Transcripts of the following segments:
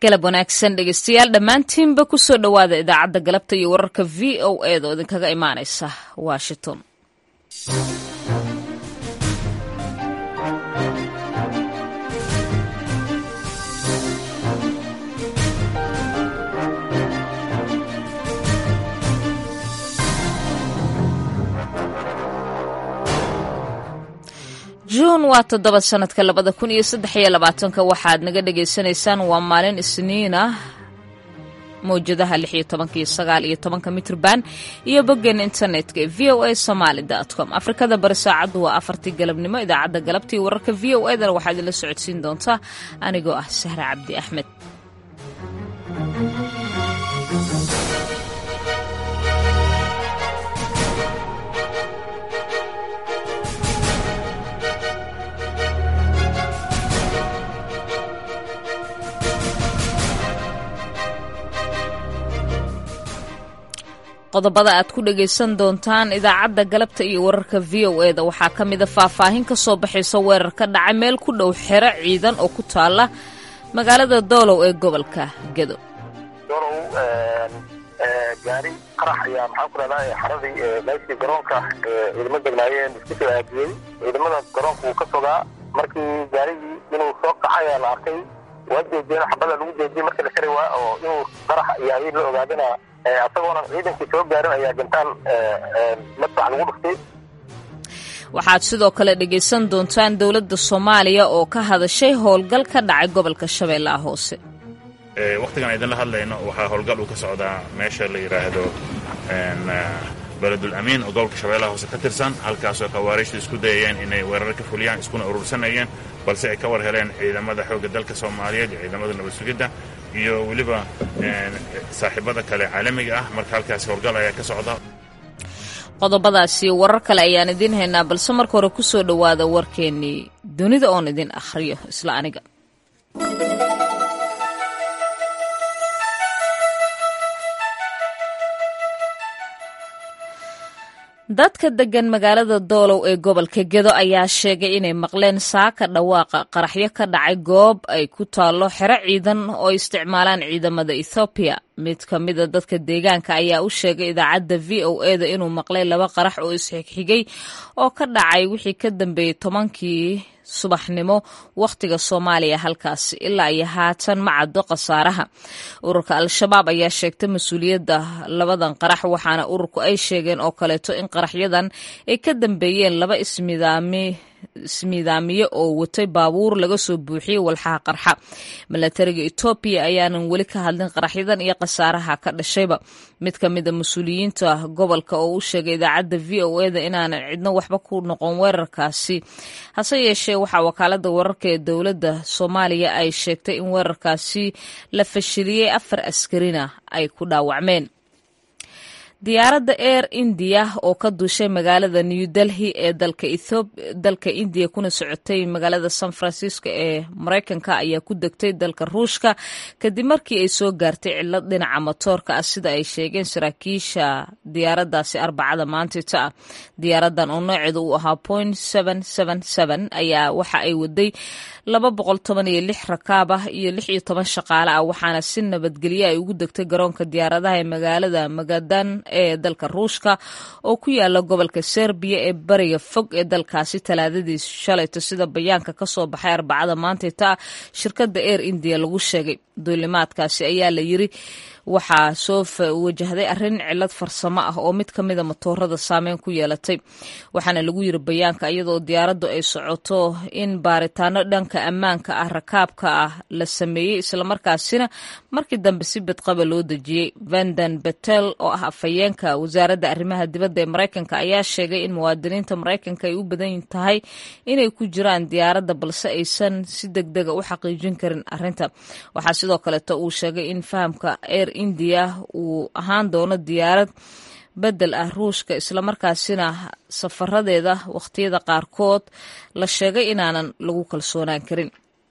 galab wanaagsan dhegeystayaal dhammaantiinba kusoo dhowaada idaacadda galabta iyo wararka v o eeda oo idinkaga imaanaysa washington juun waa toddoba sanadka labada kun iyo saddex iyo labaatanka waxaad naga dhagaysanaysaan waa maalin isniin ah mawjadaha lix iyo tobanka iyo sagaal iyo tobanka mitrban iyo boggeena internetka ee v o a somaali com afrikada bari saacaddu waa afartii galabnimo idaacadda galabtii wararka v o edana waxaa idinla socodsiin doontaa anigoo ah sahra cabdi axmed qodobada aad ku dhagaysan doontaan idaacadda galabta iyo wararka v o e da waxaa ka mida faahfaahin ka soo baxaysa weerar ka dhacay meel ku dhow xero ciidan oo ku taala magaalada doolow ee gobolka gedo doolow gaari qarax ayaa maxaan ku dhahdaa xaradii meeshii garoonka ciidamo degnaayeen isku soo aadiyey ciidamada garoonka wuu ka fogaa markii gaarigii inuu soo kaxay ayaa la arkay waa jeediyeen xabada lagu jeediyey markii la kari waa oo inuu qarax yahay la ogaadana asagoona ciidankii soo gaarin ayaa gantaan madfac lagu dhuftay waxaad sidoo kale dhegaysan doontaan dowladda soomaaliya oo ka hadashay howlgal ka dhacay gobolka shabeellaha hoose wakhtigan idinla hadlayno waxaa howlgal uu ka socdaa meesha la yidhaahdo beledul amiin oo gobolka shabeellaha hoose ka tirsan halkaasoo khawaariijta isku dayayeen inay weerar ka fuliyaan iskuna urursanayeen balse ay ka war heleen ciidamada xoogga dalka soomaaliyeed iyo ciidamada nabad sugidda iyo weliba saaxiibada kale caalamiga ah marka halkaasi howlgal ayaa ka socda qodobadaasi warar kale ayaan idiin haynaa balse marka hore ku soo dhowaada warkeennii dunida oon idin akhriyo isla aniga dadka deggan magaalada doolow ee gobolka gedo ayaa sheegay inay maqleen saaka dhawaaqa qaraxyo ka dhacay goob ay ku taallo xero ciidan oo isticmaalaan ciidamada ethoobiya mid ka mida dadka deegaanka ayaa u sheegay idaacadda v o e da inuu maqlay laba qarax oo isxigxigay oo ka dhacay wixii ka dambeeyey tobankii subaxnimo wakhtiga soomaaliya halkaasi ilaa iyo haatan ma caddo khasaaraha ururka al-shabaab ayaa sheegtay mas-uuliyadda labadan qarax waxaana ururku ay sheegeen oo kaleeto in qaraxyadan ay ka dambeeyeen laba ismidaami ismiidaamiye oo watay baabuur laga soo buuxiyey walxaha qarxa milatariga etoobiya ayaanan weli ka hadlin qaraxyadan iyo khasaaraha ka dhashayba mid ka mida mas-uuliyiinta gobolka oo u sheegay idaacadda v o e da inaanan cidno waxba ku noqon weerarkaasi hase yeeshee waxaa wakaalada wararka ee dowladda soomaaliya ay sheegtay in weerarkaasi la fashiliyey afar askarina ay ku dhaawacmeen diyaaradda air indiya oo ka duushay magaalada new delhi ee dalka indiya kuna socotay magaalada san francisco ee maraykanka ayaa ku degtay dalka ruushka kadib markii ay soo gaartay cilad dhinaca matoorka ah sida ay sheegeen saraakiisha diyaaraddaasi arbacada maantita ah diyaaradan oo nooceedu uu ahaa point ayaa waxa ay waday laba boqol toban iyo lix rakaab ah iyo lix iyo toban shaqaale ah waxaana si nabadgelye ay ugu degtay garoonka diyaaradaha ee magaalada magadan ee dalka ruushka oo ku yaala gobolka serbiya ee bariga fog ee dalkaasi talaadadii shalayto sida bayaanka ka soo baxay arbacada maantayta shirkadda air indiya lagu sheegay duulimaadkaasi ayaa la yiri waxaa soo wajahday arrin cilad farsamo ah oo mid ka mida matoorada saameyn ku yeelatay waxaana lagu yiri bayaanka iyadoo diyaaraddu ay socoto in baaritaano dhanka ammaanka ah rakaabka ah la sameeyey islamarkaasina markii dambe si badqaba loo dejiyey vanden betel oo ah afhayeenka wasaaradda arrimaha dibadda ee maraykanka ayaa sheegay in muwaadiniinta maraykanka ay u badan tahay inay ku jiraan diyaaradda balse aysan si degdega u xaqiijin karin arrinta waxaa sidoo kaleeto uu sheegay in fahamka air indiya uu ahaan doono diyaarad bedel ah ruushka islamarkaasina safaradeeda wakhtiyada qaarkood la sheegay inaanan lagu kalsoonaan karin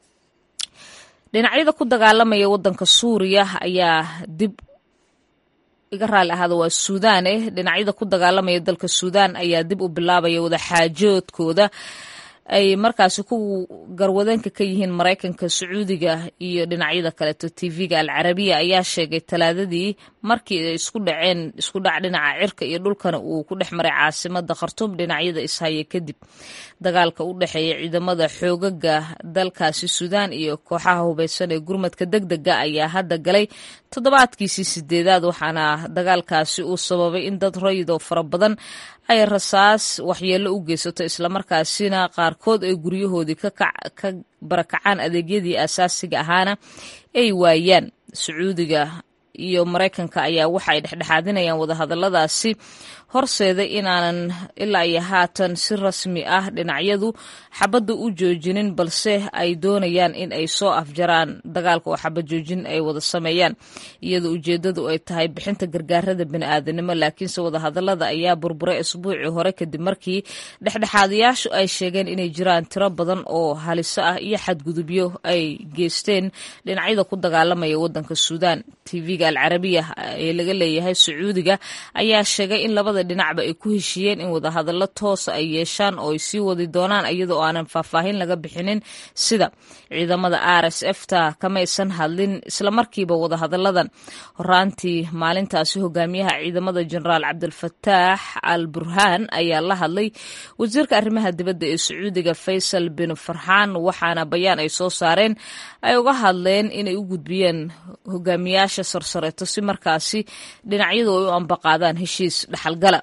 dhinacyada ku dagaalamaya waddanka suuriya ayaa dib iga raali ahaada waa suudaan eh dhinacyada ku dagaalamaya dalka suudaan ayaa dib u bilaabaya wadaxaajoodkooda ay markaasi ku garwadeenka ka yihiin maraykanka sacuudiga iyo dhinacyada kaleeto tv-ga alcarabiya ayaa sheegay talaadadii markii ay isku dhaceen isku dhac dhinaca cirka iyo dhulkana uu ku dhex maray caasimada khartuum dhinacyada ishaya kadib dagaalka u dhexeeya ciidamada xoogaga dalkaasi suudaan iyo kooxaha hubeysan ee gurmadka deg dega ayaa hadda galay toddobaadkiisii sideedaad waxaana dagaalkaasi uu sababay in dad rayidoo fara badan ay rasaas waxyeello u geysato islamarkaasina qaarkood ay guryahoodii ka barakacaan adeegyadii asaasiga ahaana ay waayaan sacuudiga iyo maraykanka ayaa waxa ay dhexdhexaadinayaan wadahadaladaasi horseeda inaanan ilaa iyo haatan si rasmi ah dhinacyadu xabadda u joojinin balse ay doonayaan in ay soo afjaraan dagaalka oo xabad joojin ay wada sameeyaan iyadoo ujeeddadu ay tahay bixinta gargaarada bini'aadanimo laakiinse wadahadalada ayaa burburay isbuucii hore kadib markii dhexdhexaadayaashu ay sheegeen inay jiraan tiro badan oo haliso ah iyo xadgudubyo ay geysteen dhinacyada ku dagaalamaya wadanka suudaan tv-ga alcarabiya ee laga leeyahay sacuudiga ayaa sheegay in labada dhinacba ay ku heshiiyeen in wadahadallo toosa ay yeeshaan oo ay sii wadi doonaan iyadoo aanan faahfaahin laga bixinin sida ciidamada r s f ta kamaysan hadlin islamarkiiba wadahadalladan horaantii maalintaasi hogaamiyaha ciidamada jenaraal cabdilfataax al burhaan ayaa la hadlay wasiirka arrimaha dibadda ee sacuudiga faysal bin farxaan waxaana bayaan ay soo saareen ay uga hadleen inay u gudbiyeen hogaamiyaasha sarsareeto si markaasi dhinacyadu ay u ambaqaadaan heshiis dhexalgala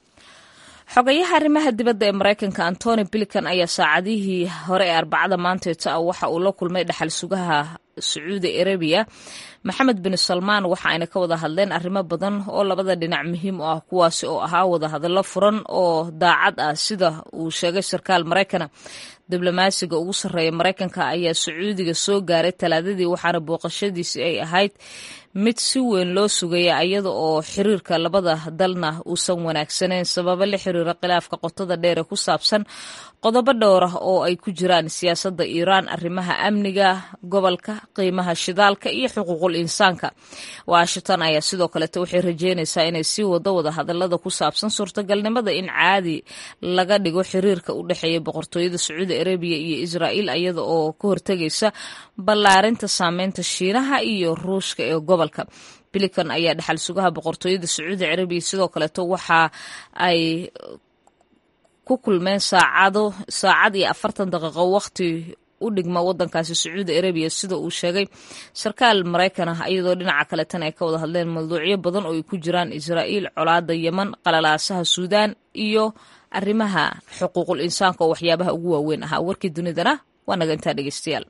xogayaha arrimaha dibadda ee maraykanka antony bilican ayaa saacadihii hore ee arbacada maanteeta ah waxa uu la kulmay dhaxal sugaha sacuudi arabiya maxamed bin salmaan waxa ayna ka wada hadleen arrimo badan oo labada dhinac muhiim u ah kuwaasi oo ahaa wadahadallo furan oo daacad ah sida uu sheegay sarkaal maraykana diblomaasiga ugu sarreeya maraykanka ayaa sacuudiga soo gaaray talaadadii waxaana booqashadiisi ay ahayd mid si weyn loo sugaya iyada oo xiriirka labada dalna uusan wanaagsanayn sababo la xiriira khilaafka qotada dheer ee ku saabsan qodobo dhowr ah oo ay ku jiraan siyaasadda iiraan arrimaha amniga gobolka qiimaha shidaalka iyo xuquuqul insaanka washington ayaa sidoo kaleete waxay rajeynaysaa inay sii wado wada hadallada ku saabsan suurtagalnimada in caadi laga dhigo xiriirka u dhexeeya boqortooyada sacuudi arabiya iyo israa'iil iyada oo ka hortegaysa ballaarinta saameynta shiinaha iyo ruushka ee gobolka bilican ayaa dhexal sugaha boqortooyada sacuudi carabiya sidoo kaleeto waxa ay ku kulmeen saacado saacad iyo afartan daqiiqo waqti u dhigma wadankaasi sacuudi arabiya sida uu sheegay sarkaal maraykan ah iyadoo dhinaca kaleetana ay ka wada hadleen mawduucyo badan oo ay ku jiraan israa'iil colaada yeman qalalaasaha suudaan iyo arrimaha xuquuqul insaanka oo waxyaabaha ugu waaweyn ahaa warkii dunidana waa naga intaa dhegeystayaal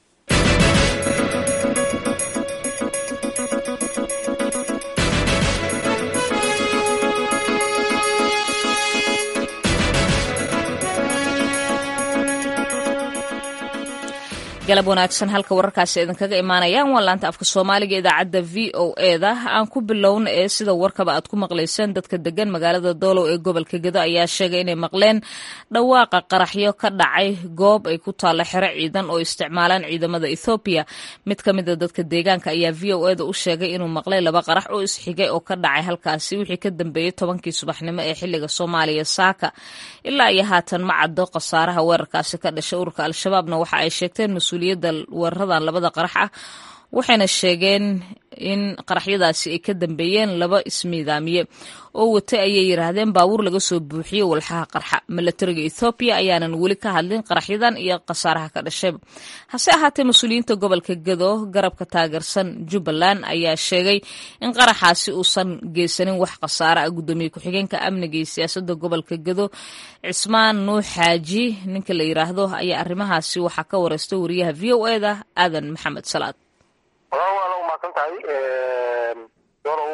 galab wanaagsan halka wararkaasi idinkaga imaanayaan waa laanta afka soomaaliga idaacadda v o eda aan ku bilowna ee sida warkaba aad ku maqlayseen dadka degan magaalada doolow ee gobolka gedo ayaa sheegay inay maqleen dhawaaqa qaraxyo ka dhacay goob ay ku taallo xero ciidan oo isticmaalaan ciidamada ethoobiya mid ka mida dadka deegaanka ayaa v o eda u sheegay inuu maqlay laba qarax oo isxigay oo ka dhacay halkaasi wixii ka dambeeyey tobankii subaxnimo ee xiliga soomaaliya saaka ilaa iyo haatan ma caddo khasaaraha weerarkaasi ka dhashay ururka al-shabaabna waxa ay sheegteen mas-uuliyadda weeraradan labada qarax ah waxayna sheegeen in qaraxyadaasi ay ka dambeeyeen laba ismiidaamiye oo watay ayay yidhaahdeen baabuur laga soo buuxiyey walxaha qarxa milatariga ethoobiya ayaanan weli ka hadlin qaraxyadan iyo khasaaraha ka dhashayba hase ahaatee mas-uuliyiinta gobolka gedo garabka taageersan jubbaland ayaa sheegay in qaraxaasi uusan geysanin wax khasaare ah guddoomiye ku-xigeenka amniga iyo siyaasadda gobolka gedo cismaan nuux xaaji ninka la yidhaahdo ayaa arrimahaasi waxaa ka wareystay wariyaha v o eda aadan maxamed salaad walaal waana umahadsan tahay dolow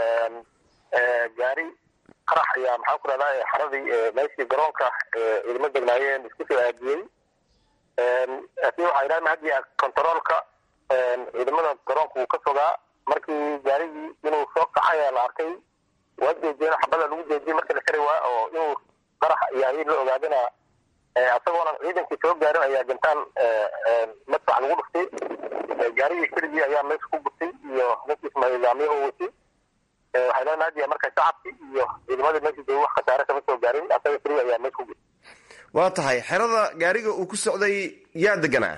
gaari qarax ayaa maxaan ku rahdaa xaradii meeshii garoonka ciidamo degnaayeen isku soo aadiyey laakiin waxaa idhaha hadii contaroolka ciidamada garoonka uu ka fogaa markii gaarigii inuu soo kaxay ayaa la arkay waa jeejiyeen xabada lagu jeejiyey marka la kari waa oo inuu qarax yahay la ogaadana asagoonan ciidankii soo gaarin ayaa gantaan madfac lagu dhuftay gaarigii keligii ayaa meesha ku gurtay iyo ninkii ismaailaamiye oo watay waxay leenahay hadiya marka shacabkii iyo ciidamadii meesha joogay wax khasaare kama soo gaarin asaga keliya ayaa meesha ku gurtay waa tahay xerada gaariga uu ku socday yaa deganaa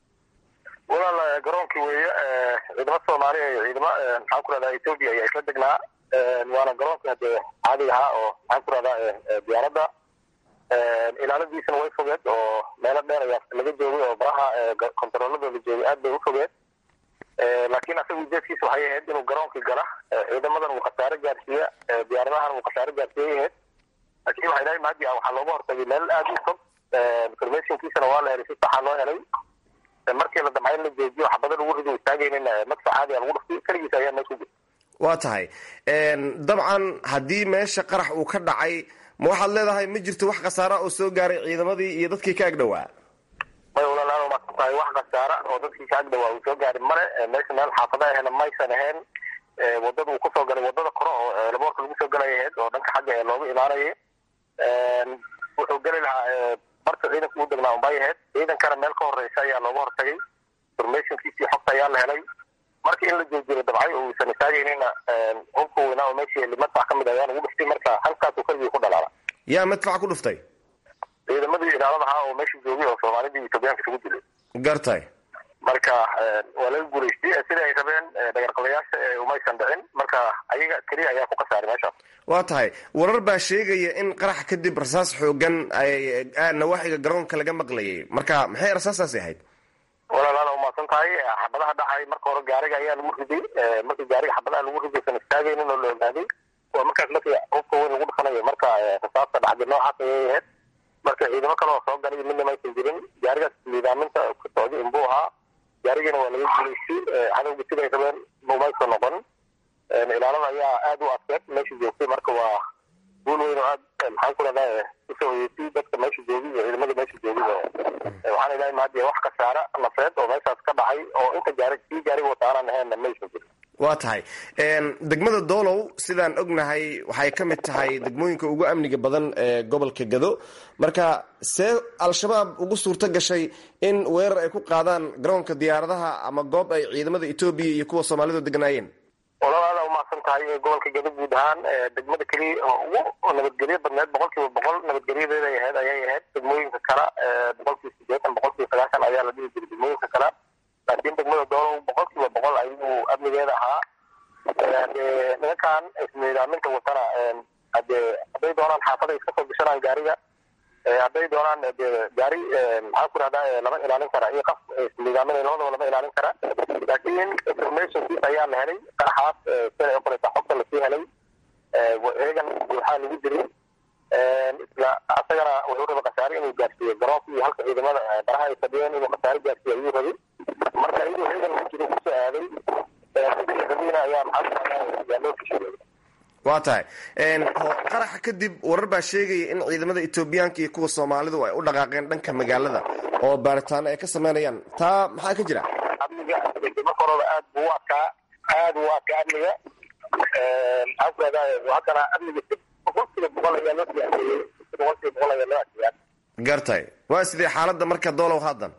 walaal garoonkii weeye ciidamo soomaaliya iyo ciidamo maxaan ku rahdaa ethoobia ayaa isla degnaa waana garoonkii hadee caadiga ahaa oo maxaan ku rahdaa diyaaradda ilaaladiisana way fogeed oo meelo dheer ayaa laga joogay oo baraha kontarooladooda joogay aad bay u fogeed laakiin asaga ujeedkiisa waxay ahayd inuu garoonkii gala ciidamadan uu khasaare gaarsiiya diyaaradahan uu khasaare gaarsiiyay ahayd laakiin waxay dhahay mahadi waxaa looga hortagay meel aad u fog informationkiisana waa la helay si saxa loo helay markii la damcay in la joojiyo xabada lagu rido istaagaynin madfa caadiga lagu dhuftay keligiis ayaa meesha ku jirta waa tahay dabcan haddii meesha qarax uu ka dhacay ma waxaad leedahay ma jirto wax khasaara oo soo gaaray ciidamadii iyo dadkii ka ag dhowaa may walaalaal umaasan tahay wax khasaara oo dadkii ka ag dhowaa uu soo gaari male meesha meel xaafada ahena maysan ahayn wadada uu kusoo galay wadada kore oo laboorka lagu soo galay ahayd oo dhanka xagga ee looga imaanayay wuxuu geli lahaa barta ciidanka u degnaa unbay ahayd ciidankana meel ka horeysa ayaa looga hortagay informationkiisii xogta ayaa la helay marka in la joojiro dabcay oo uusan istaagaynina hubka weynaa oo meeshii madfac ka mid ayaa lagu dhuftay marka halkaasuu keligii ku dhalaala yaa madfac ku dhuftay ciidamadii ilaalada ahaa oo meesha joogay oo soomaalidii etoobiyaanka isugu dilay gartay marka waa laga guulaystay sida ay rabeen dhagarqabayaasha umaysan dhicin marka ayaga keliya ayaa ku khasaaray meeshaas waa tahay warar baa sheegaya in qarax kadib rasaas xoogan ay nawaaxiga garoonka laga maqlayay marka maxay rasaastaasi ahayd walaalaala umaasan tahay xabadaha dhacay marka hore gaariga ayaa lagu riday markii gaariga xabadaha lagu riday san istaagaynin oo la ogaaday waa markaas markii hubka weyn lagu dhufanayo marka rasaasta dhacday noocaas ayay ahayd marka ciidamo kale oo soo galay midna maysan jirin gaarigaas niidaaminta ku socday inbuu ahaa gaarigiina waa laga guulaystay cadowga siday rabeen umaysan noqon ilaalada ayaa aada u adkeed meesha joogtay marka waa guul weyn oo aad maxaan ku rahdaa usoo hoyeysay dadka meesha joogay iyo ciidamada meesha joogay waxaan ilahay mahadiya wax khasaara nafeed oo meeshaas ka dhacay oo inta gaari kii gaariga wataanan ahaynna maysan jirin waa tahay degmada doolow sidaan ognahay waxay ka mid tahay degmooyinka ugu amniga badan ee gobolka gado marka see al-shabaab ugu suurto gashay in weerar ay ku qaadaan garoonka diyaaradaha ama goob ay ciidamada etoobiya iyo kuwa soomaalidu degnaayeen walaalaada umahadsan tahay gobolka gado guud ahaan degmada keliya oo ugu nabadgelyo badneed boqol kiiba boqol nabadgelyadeeday ahayd ayay ahayd degmooyinka kale boqol kiiba sideetan boqol kiiba sagaashan ayaa la dhihi jiray degmooyinka kale laakiin degmada doolow boqol kiiba boqol ayuu amnigeeda ahaa hadee nimankan ismiidaaminta watana hadee hadday doonaan xaafada iska soo gashanaan gaariga hadday doonaan de gaari maxaan ku rahdaa lama ilaalin kara iyo qaf ismiidaaminay labadaba lama ilaalin kara laakiin informationkiis ayaa la helay qaraxaas sida ay qoreysa xogta lasii helay eegan waxaa lagu jiray isla asagana wuxuu rabay khasaare inuu gaarsiiyo garoonka iyo halka ciidamada baraha ay fadhiyeen inuu khasaare gaarsiiyo ayuu rabay marka iyadoo eegan la jiro kusoo aaday rabiina ayaa maxaa yaa loo fishiyey waa tahay qaraxa kadib warar baa sheegaya in ciidamada etoobiyaanka iyo kuwa soomaalidu ay u dhaqaaqeen dhanka magaalada oo baaritaano ay ka sameynayaan taa maxaa ka jira amniga marka horeba aad buu u adkaa aad u adkaa amniga maxaan ku rahdaa haddana amniga si boqol kiiba boqol ayaa loo siyaaseeyey si boqol kiiba boqol ayaa loo adkeeyaa gartay waa sidee xaaladda marka doolow haddan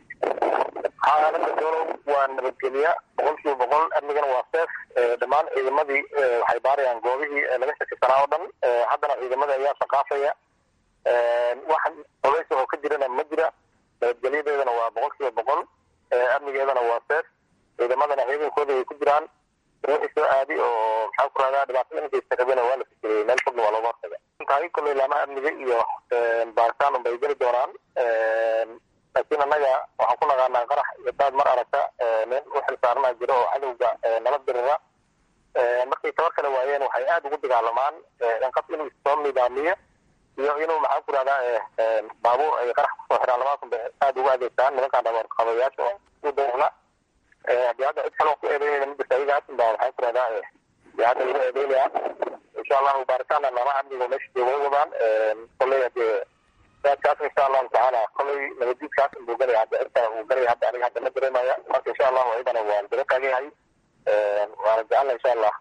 xaaladda doolow waa nabadgelya boqol kiiba boqol amnigana waa seef dhammaan ciidamadii waxay baarayaan goobihii laga shakisanaa oo dhan haddana ciidamada ayaa shaqaafaya wax culays oo ka jirana ma jira nabadgelyadeedana waa boqol kiiba boqol amnigeedana waa seef ciidamadana ciidankooda ay ku jiraan wixii soo aadi oo maxaan ku rahdaa dhibaatada inkaysta rabena waa la fikiriyey meel fogna waa looga hortaga tahay kolley laamaha amniga iyo baaritaan unbay geli doonaan laakiin annaga waxaan ku naqaanaa qarax iyo daad mar aragta nin u xilsaarana jiro oo cadowga nala dirira markay tabar kale waayeen waxay aada ugu dagaalamaan inqaf inuu soo nidaamiyo iyo inuu maxaan ku rahdaa baabuur ay qarax kusoo xiraan labadaas unbay aada ugu adeegtaan nimankaan dhabarqabayaasha u dayna hadii hadda cid kaloo ku eedeynayna midasta ayagaas unbaa maxaan ku rahdaa dee hadda lagu eedeynaya insha allahu baaritaanna laamaha amniga meesha jooga wadaan kolley hadee kaas insha allahu tacaala kolley nabadiidkaas inbuu galaya hadda cirka uu galaya hadda aniga hadda ma dareemaya marka insha allahu ayadana waan daba taagayahay waana jecelna insha allah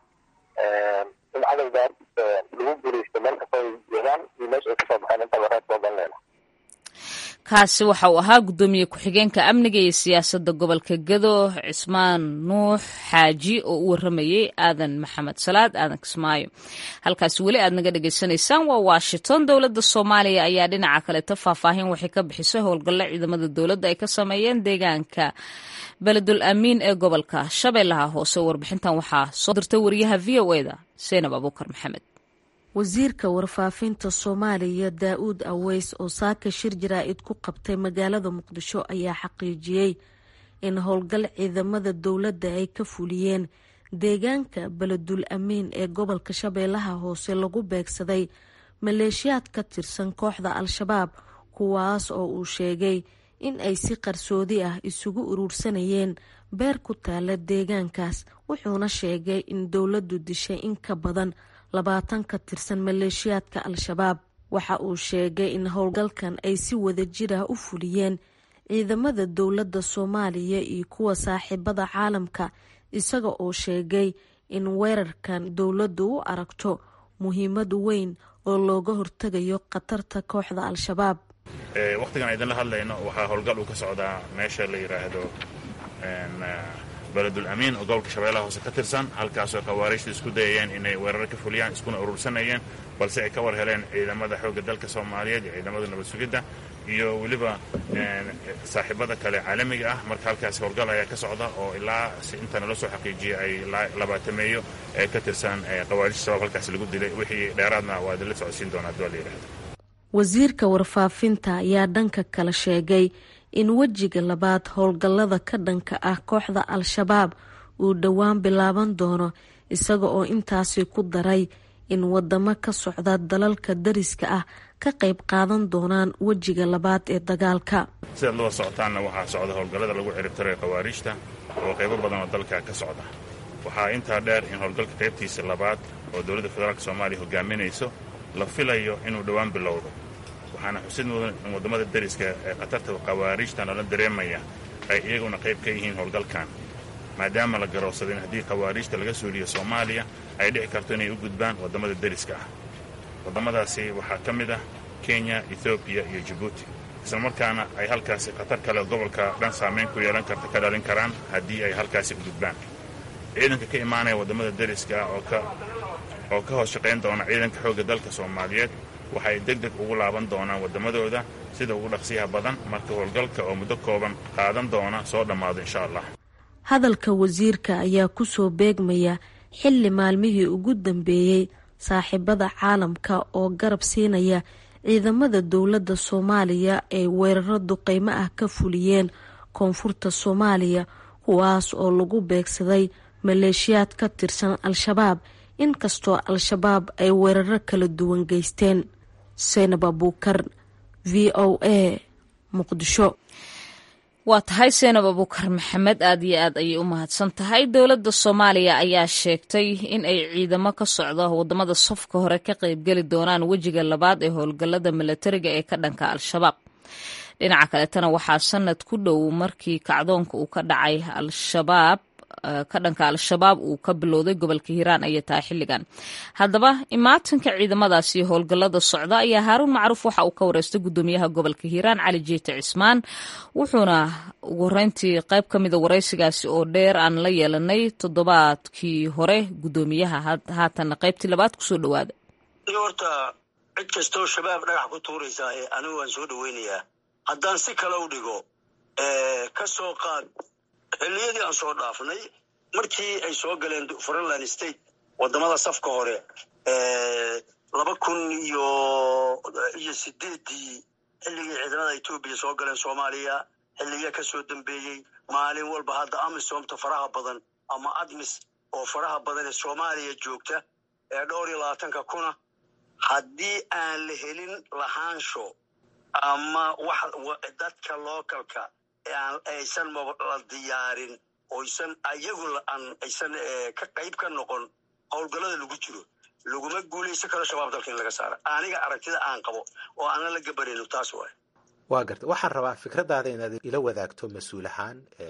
in cadowgaas lagu guuleysto meel kastoo ay joogaan iyo meesha ay kasoo baxeen intaba reer soo galinayna kaasi waxa uu ahaa guddoomiye ku-xigeenka amniga iyo siyaasadda gobolka gedo cismaan nuux xaaji oo u waramayey aadan maxamed salaad aadan kismaayo halkaasi weli aad naga dhagaysanaysaan waa washington dowladda soomaaliya ayaa dhinaca kaleto faahfaahin waxay ka bixisay howlgallo ciidamada dowladda ay ka sameeyeen deegaanka beledul amiin ee gobolka shabeellaha hoose warbixintan waxaa soo dirtay wariyaha v o e da seenab abuukar maxamed wasiirka warfaafinta soomaaliya daa-uud aweys oo saaka shir jaraa-id ku qabtay magaalada muqdisho ayaa xaqiijiyey in howlgal ciidamada dowladda ay ka fuliyeen deegaanka beledul amiin ee gobolka shabeellaha hoose lagu beegsaday maleeshiyaad ka tirsan kooxda al-shabaab kuwaas oo uu sheegay in ay si qarsoodi ah isugu uruursanayeen beer ku taala deegaankaas wuxuuna sheegay in dowladdu dishay in ka badan labaatan ka tirsan maleeshiyaadka al-shabaab waxa uu sheegay in howlgalkan ay si wada jir ah u fuliyeen ciidamada dowladda soomaaliya iyo kuwa saaxiibada caalamka isaga oo sheegay in weerarkan dowladdu u aragto muhiimad weyn oo looga hortegayo khatarta kooxda al-shabaab wakhtigan idinla hadlayno waxaa howlgal uu ka socdaa meesha la yidhaahdo beledul amiin oo gobolka shabeellaha hoose ka tirsan halkaasoo khawaariijta isku dayayeen inay weerar ka fuliyaan iskuna urursanayeen balse ay ka war heleen ciidamada xoogga dalka soomaaliyeed iyo ciidamada nabad sugidda iyo weliba saaxiibada kale caalamiga ah marka halkaas howlgal ayaa ka socda oo ilaa si inta nala soo xaqiijiyay ay labaatameeyo ee ka tirsan khawaarijta shabaab halkaas lagu dilay wixii dheeraadna waa idinla socodsiin doonaa hadii waa la yidhahdo wasiirka warfaafinta ayaa dhanka kale sheegay in wejiga labaad howlgallada ka dhanka ah kooxda al-shabaab uu dhowaan bilaaban doono isaga oo intaasi ku daray in wadamo ka socda dalalka dariska ah ka qayb qaadan doonaan wejiga labaad ee dagaalka sidaad laba socotaanna waxaa socda howlgallada lagu ciribtirayo khawaariijta oo qaybo badan oo dalka ka socda waxaa intaa dheer in howlgalka qaybtiisa labaad oo dowladda federaalk soomaaliya hogaaminayso la filayo inuu dhowaan bilowdo waxaana xusid mudan in waddamada deriska ee khatarta khawaariijta noola dareemaya ay iyaguna qayb ka yihiin howlgalkan maadaama la garoobsaday in haddii khawaariijta laga suuliyo soomaaliya ay dhici karto inay u gudbaan waddamada deriska ah waddamadaasi waxaa ka mid ah kenya ethoobiya iyo jabuuti islamarkaana ay halkaasi khatar kale gobolka dhan saamayn ku yeelan karta ka dhalin karaan haddii ay halkaasi u gudbaan ciidanka ka imaanaya waddamada deriska ah oo ka hoos shaqayn doona ciidanka xoogga dalka soomaaliyeed waxay deg deg ugu laaban doonaan waddamadooda sida ugu dhaqsiyaha badan marka howlgalka oo muddo kooban qaadan doona soo dhammaado insha allah hadalka wasiirka ayaa kusoo beegmaya xilli maalmihii ugu dambeeyey saaxiibada caalamka oo garab siinaya ciidamada dowladda soomaaliya ay weeraro duqeymo ah ka fuliyeen koonfurta soomaaliya kuwaas oo lagu beegsaday maleeshiyaad ka tirsan al-shabaab inkastoo al-shabaab ay weeraro kala duwan geysteen seynab abuukar v o a muqdisho waa tahay seenab abuukar maxamed aad iyo aad ayay u mahadsan tahay dowladda soomaaliya ayaa sheegtay in ay ciidamo ka socdo wadamada safka hore ka qaybgeli doonaan wejiga labaad ee howlgallada milatariga ee ka dhanka al-shabaab dhinaca kaletana waxaa sanad ku dhow markii kacdoonka uu ka dhacay al-shabaab ka dhanka al-shabaab uu ka bilowday gobolka hiiraan ayay tahay xilligan haddaba imaatanka ciidamadaasi howlgallada socda ayaa haaruun macruuf waxa uu ka wareystay guddoomiyaha gobolka hiiraan cali jeete cismaan wuxuuna ugu horeyntii qayb ka mida wareysigaasi oo dheer aan la yeelanay toddobaadkii hore guddoomiyaha haatanna qaybtii labaad kusoo dhawaada horta cid kastoo shabaab dhagax ku tuuraysaa anigu waan soo dhaweynayaa haddaan si kale u dhigo ka soo qaad xilliyadii aan soo dhaafnay markii ay soo galeen frontline state wadamada safka hore laba kun iyo iyo sideedii xilligii ciidamada etoobiya soo galeen soomaaliya xilliya ka soo dambeeyey maalin walba hadda amisomta faraha badan ama admis oo faraha badan ee soomaaliya joogta ee dhowr iyo labaatanka kuna haddii aan la helin lahaansho ama wax dadka localka aysan la diyaarin oysan ayagu aysan ka qayb ka noqon howlgallada lagu jiro laguma guulaysan karo shabaab dalka in laga saara aniga aragtida aan qabo oo aanan la gabanayno taas waay waa garta waxaan rabaa fikradaada inaad ila wadaagto mas-uul ahaan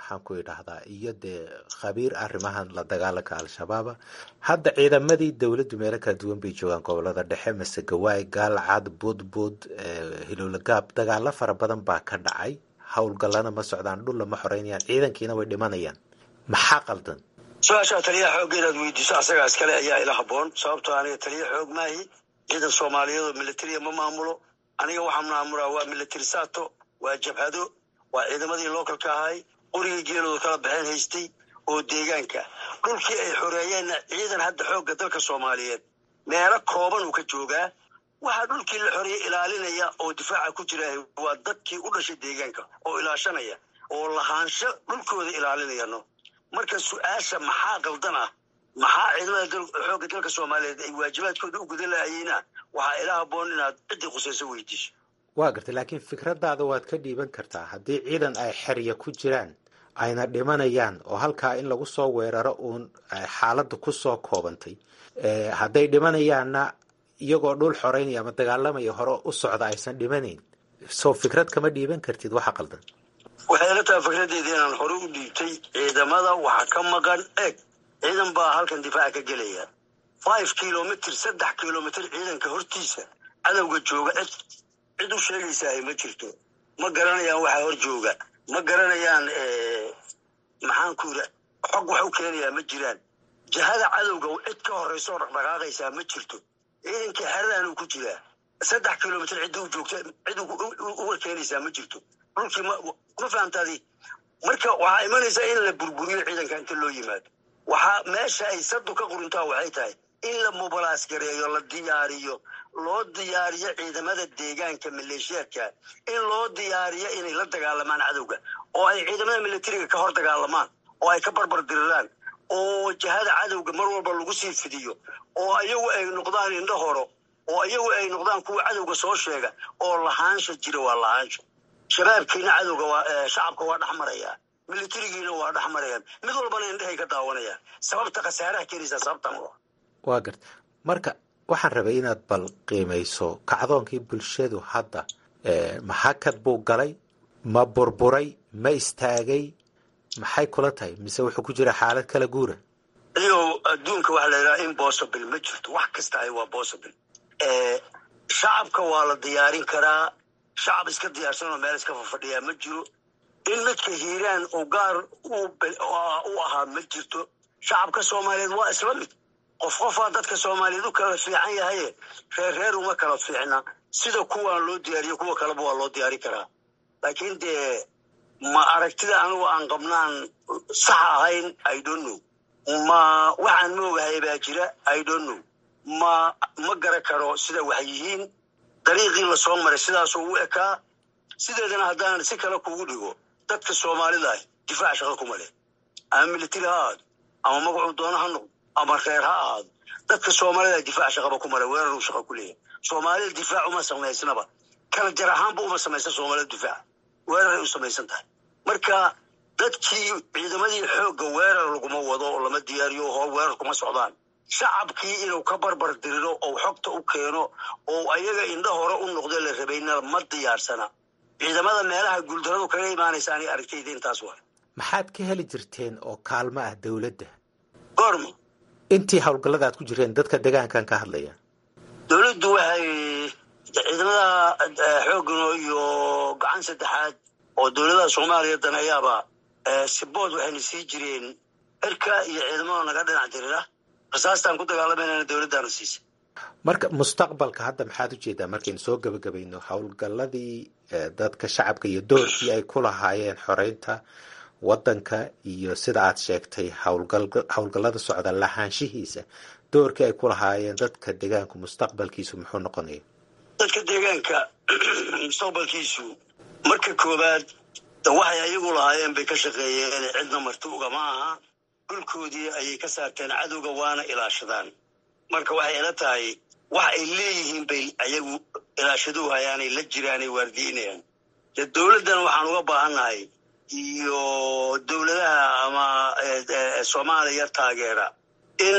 maxaan ku idhaahdaa iyo dee khabiir arrimahan la dagaalanka al-shabaaba hadda ciidamadii dowladdu meelo kala duwan bay joogaan gobolada dhexe masegawaay gaalcad budbud hilowlagaab dagaalo fara badan baa ka dhacay howlgallana ma socdaan dhulla ma xoreynayaan ciidankiina way dhimanayaan maxaa qaldan su-aashaa taliyaha xoogga inaad weydiiso asagaa iskale ayaa ila haboon sababtoo aniga taliya xoog maahi ciidan soomaaliyeed oo militariya ma maamulo aniga waxaa maamulaa waa military sato waa jabhado waa ciidamadii localka ahay qorigii geelooda kala baxeen haystay oo deegaanka dhulkii ay xoreeyeenna ciidan hadda xoogga dalka soomaaliyeed meelo kooban uu ka joogaa waxaa dhulkii la xoreeyey ilaalinaya oo difaaca ku jira waa dadkii u dhashay deegaanka oo ilaashanaya oo lahaansho dhulkooda ilaalinayano marka su-aasha maxaa qaldan ah maxaa ciidamada xoogga dalka soomaaliyeed ay waajibaadkooda u gudan lahayeyna waxaa ila haboon inaad ciddii khusayso weydiiso waa gartay laakiin fikradaada waad ka dhiiban kartaa haddii ciidan ay xerya ku jiraan ayna dhimanayaan oo halkaa in lagu soo weeraro uun xaaladda ku soo koobantay hadday dhimanayaanna iyagoo dhul xoreynaya ama dagaalamaya hore u socda aysan dhimanayn soo fikrad kama dhiiban kartid waxa qaldan waxay ila tahay fikradeeda inaan hore u dhiibtay ciidamada waxa ka maqan eg ciidan baa halkan difaaca ka gelaya five kilomitr saddex kilomitr ciidanka hortiisa cadowga jooga cid cid u sheegaysaah ma jirto ma garanayaan waxa hor jooga ma garanayaan maxaan ku yidha xog wax u keenayaa ma jiraan jihada cadowga cid ka horeysa oo dhaqdhaqaaqaysaa ma jirto ciidankii xeradan uu ku jiraa saddex kilomitr cidda u joogta cid uga keenaysaa ma jirto dhulkii ma fahamtaadi marka waxaa imanaysaa in la burburiyo ciidanka inta loo yimaado waxaa meesha ay sadu ka quruntaa waxay tahay in la mubalaas gareeyo la diyaariyo loo diyaariyo ciidamada deegaanka maleeshiyaadka in loo diyaariyo inay la dagaalamaan cadowga oo ay ciidamada militariga ka hor dagaalamaan oo ay ka barbar diriraan oo jihada cadowga mar walba lagu sii fidiyo oo ayagu ay noqdaan indho horo oo ayagu ay noqdaan kuwa cadowga soo sheega oo lahaansha jira waa lahaansha shabaabkiina cadowga waa shacabka waa dhex marayaa militarigiina waa dhex marayaan mid walbana indhahay ka daawanayaan sababta khasaaraha keenaysaa sababtan waa garta marka waxaan rabay inaad bal qiimayso kacdoonkii bulshadu hadda maxakad buu galay ma burburay ma istaagay maxay kula tahay mise wuxuu ku jira xaalad kala guura adigoo adduunka waxa la yidhaha impossible ma jirto wax kasta ay waa possible shacabka waa la diyaarin karaa shacab iska diyaarsan oo meel iska fafadhiyaa ma jiro in midka hiiraan oo gaar u ahaa ma jirto shacabka soomaaliyeed waa isla mid qof qofaa dadka soomaaliyeed u kala fiican yahaye reer reer uma kala fiicna sida kuwaan loo diyaariyo kuwa kaleba waa loo diyaari karaa laakiin dee ma aragtida anigu aan qabnaan sax ahayn i don't know ma waxaan ma ogahay baa jira i don't know ma ma gara karo sida wax yihiin dariiqii lasoo maray sidaasoo u ekaa sideedana haddaan si kale kugu dhigo dadka soomaalida ah difaac shaqo kuma leh ama militari ha ahaado ama magacuu doono ha noqdo ama reer ha ahaado dadka soomaalida difaac shaqaba kuma leh weeraruu shaqo ku leeyahay soomaalida difaac uma samaysnaba kala jar ahaanba uma samaysan soomaalida difaac weeraray u samaysan tahay marka dadkii ciidamadii xoogga weerar laguma wado oo lama diyaariyo hoo weerar kuma socdaan shacabkii inuu ka barbar diriro oo xogta u keeno oo ayaga indho hore u noqdo la rabayna ma diyaarsana ciidamada meelaha guuldaradu kaga imaanaysa anay aragtayda intaas waa maxaad ka heli jirteen oo kaalmo ah dowladda goorma intii howlgallada aad ku jireen dadka deegaankan ka hadlaya dowladdu waxay ciidamada xoogano iyo gacan saddexaad oo dowladaha soomaaliya daneeyaaba sibood waxayna sii jireen cirka iyo ciidamada naga dhinac dirira rasaastaan ku dagaalamayna dowladdaana siisa marka mustaqbalka hadda maxaad ujeedaa markaynu soo gebagabayno howlgalladii dadka shacabka iyo doorkii ay ku lahaayeen xoreynta waddanka iyo sida aad sheegtay howlgallada socda lahaanshihiisa doorkii ay ku lahaayeen dadka deegaanku mustaqbalkiisu muxuu noqonaya dadka deegaanka mustaqbalkiisu marka koowaad waxay ayagu lahaayeen bay ka shaqeeyeen cidna marti ugama aha dhulkoodii ayay ka saarteen cadowga waana ilaashadaan marka waxay ila tahay wax ay leeyihiin bay ayagu ilaashaduu hayaanay la jiraanay waardiinayaan dee dowladdan waxaan uga baahannahay iyo dowladaha ama soomaaliya taageera in